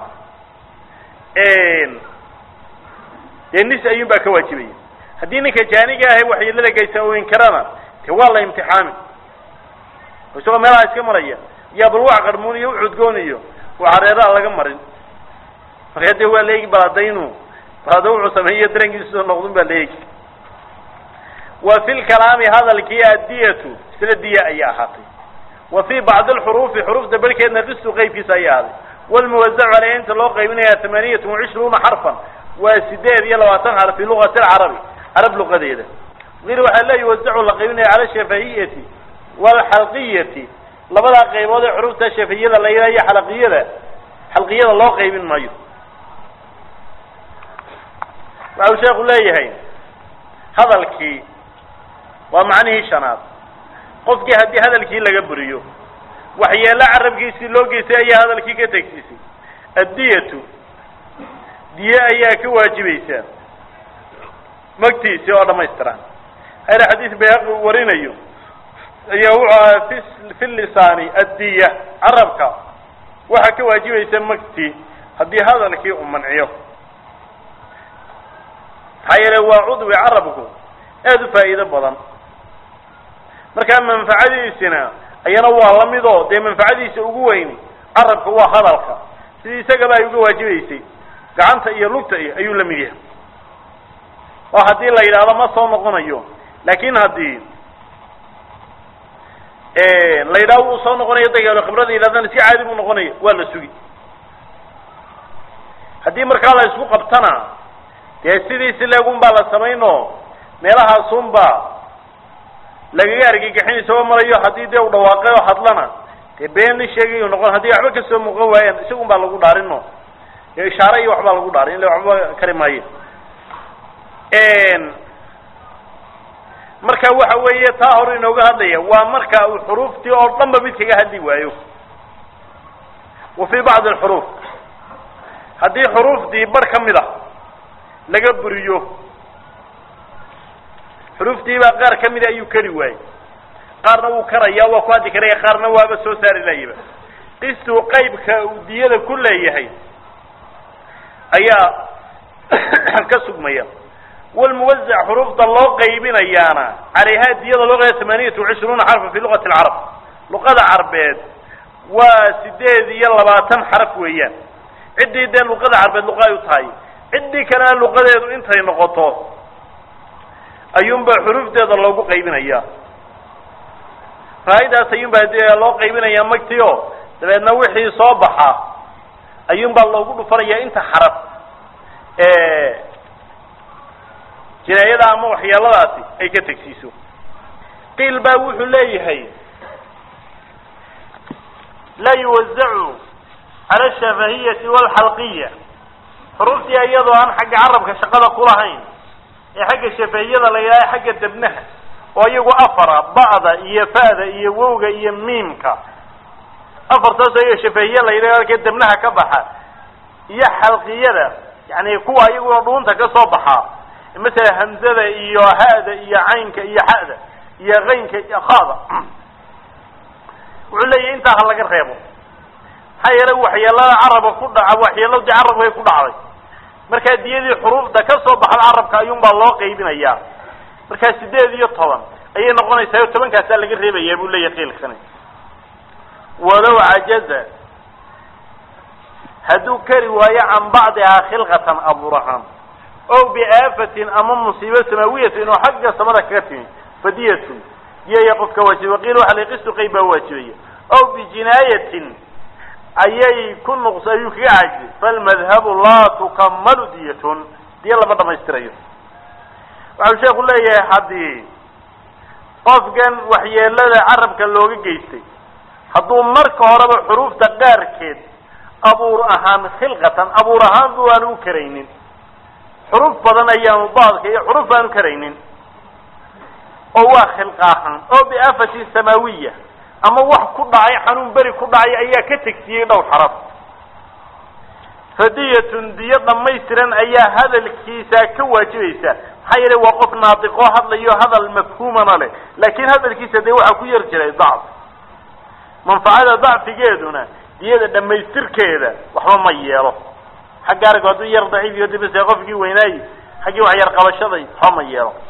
dee nis ayuun baa ka waajibaya haddii ninka jaaniga ahay waxyeelada geysa uu inkarana de waa la imtixaami isagoo meelaha iska maraya iyo balwac qarmuun iyo ucudgoon iyo waxareeraha laga marin markaa dee waa la eegi baladaynu balada wuxuu sameeyo darankiisu noqdun baa la eegi wa fi lkalaami hadalkii addiyatu isla diya ayay ahaatay wa fi bacdi alxuruufi xuruufta barhkeedna ristu qeybkiisa ayay ahaaday walmuwazacu caleyha inta loo qaybinaya tamaaniyatun wacishruuna xarfan waa sideed iyo labaatan xarf fi luqati alcarabi carab luqadeeda ir waxaa le yuwazacu la qaybinaya cala shafahiyati waalxalqiyati labadaa qaybood ee xuruufta shafahiyada la yidhaha iyo xalaqiyada xalqiyada loo qaybin maayo waxau sheeku leeyahay hadalkii waa macnihii shanaad qofkii haddii hadalkii laga buriyo waxyeelo carabkiisii loo geystay ayaa hadalkii ka tegsiisay addiyatu diye ayaa ka waajibaysaa magtiisii oo dhamaystiran hayra xadiis bayhaqi uu warinayo ayaa wuxuu ahaa fi fi lisaani addiya carabka waxaa ka waajibaysa magtii haddii hadalkii uu manciyo maxaa yeele waa cudwi carabku aada u faa'iido badan markaa manfacadiisina ayana waa la mid oo dee manfacadiisa ugu weyn carabka waa hadalka sidii isagaba ay uga waajibaysay gacanta iyo lugta iyo ayuu la mid yahay oo haddii la yidhaahdo ma soo noqonayo laakin haddii la yidhahdo wuu soo noqonayo dagaalo khibrada yidhahdana si caadi buu noqonaya waa la sugi haddii markaa la isku qabtana dee sidiisi leegun baa la samayno meelahaasunba lagaga argagixin isagoo marayo haddii dee u dhawaaqay oo hadlana dee been la sheegayu noqon haddii waxba kasoo muuqan waayaan isagun baa lagu dhaarino dee ishaare iyo waxbaa lagu dhaarin illa waxba kari maayo marka waxa weeye taa hore inooga hadlaya waa marka uu xuruuftii oo dhan ba mid kaga hadli waayo wa fii bacdi alxuruuf haddii xuruuftii bar ka mid a laga buriyo xuruuftiibaa qaar ka mida ayuu kari waayey qaarna wuu karaya waa ku hadli karaya qaarna waaba soo saari layaba qistuu qaybka uu diyada ku leeyahay ayaa ka sugmaya walmuwazac xuruufta loo qaybinayaana calayhaa diyada loo qayba tamaaniyat wacishruuna xarfa fi luqati alcarab luqada carbeed waa sideed iyo labaatan xaraf weeyaan ciddii dee luqada carbeed luqa ay u tahay ciddii kalena luqadeedu intay noqoto ayuunbaa xuruufteeda loogu qaybinaya faa'idaas ayuunbaa dee loo qaybinayaa magti o dabeedna wixii soo baxa ayuunbaa loogu dhufanaya inta xaraf jinaayada ama waxyeeladaasi ay ka tegsiiso qiil baa wuxuu leeyahay laa yuwazacu cala ashafahiyati walxalqiya xuruuftii iyadoo aan xagga carabka shaqada kulahayn ee xagga shafahiyada la yidhaha xagga debnaha oo iyagu afara ba'da iyo fa'da iyo wowga iyo miimka afartaas iyaga shafahiye la yidhaha halkee debnaha ka baxa iyo xalqiyada yani kuwa iyaguna dhuunta ka soo baxaa masala hamzada iyo ha'da iyo caynka iyo xa'da iyo qaynka iyo khada wuxuu leeyahy intaa ha laga reebo maxaa yeelay waxyeelada carabka ku dhaca waxyeeladii carabkay ku dhacday markaa diyadii xuruufda ka soo baxda carabka ayuunbaa loo qaybinayaa markaa sideed iyo toban ayay noqonaysaa o tobankaasaa laga reebayaa buu leeyahy qiilkani walow cajaza hadduu kari waayo can bacdihaa khilqatan abuur ahaan o biaafatin ama musiibo samaawiyatin oo xagga samada kaga timi fadiyatun diyaya qofka waajiba qiil waxa la qistu qayb baa waajibaya o bijinaayatin ayay ku nuqs ayuu kaga cajizay falmadhabu laa tukamalu diyatun diya lama dhamaystirayo waxau sheeku leeyahay haddii qofkan waxyeelada carabka looga geystay hadduu marka horeba xuruufta qaarkeed abuur ahaan khilqatan abuur ahaan bu aanu u karaynin xuruuf badan ayaanu baadka iyo xuruuf aanu karaynin oo waa khilqa ahaan oo biaafatin samaawiya ama wax ku dhacay xanuun beri ku dhacay ayaa ka tegsiyey dhowr xaraf fadiyatun diyo dhamaystiran ayaa hadalkiisa ka waajibaysa maxaa yeelay waa qof naadiqoo hadlayo hadal mafhuumana leh laakiin hadalkiisa dee waxaa ku yar jiray dacf manfacada dacfigeeduna diyada dhamaystirkeeda waxba ma yeelo xagga arag hadduu yar daciif iyo dibise qofkii weynaayi xaggii wax yar qabashaday waxba ma yeelo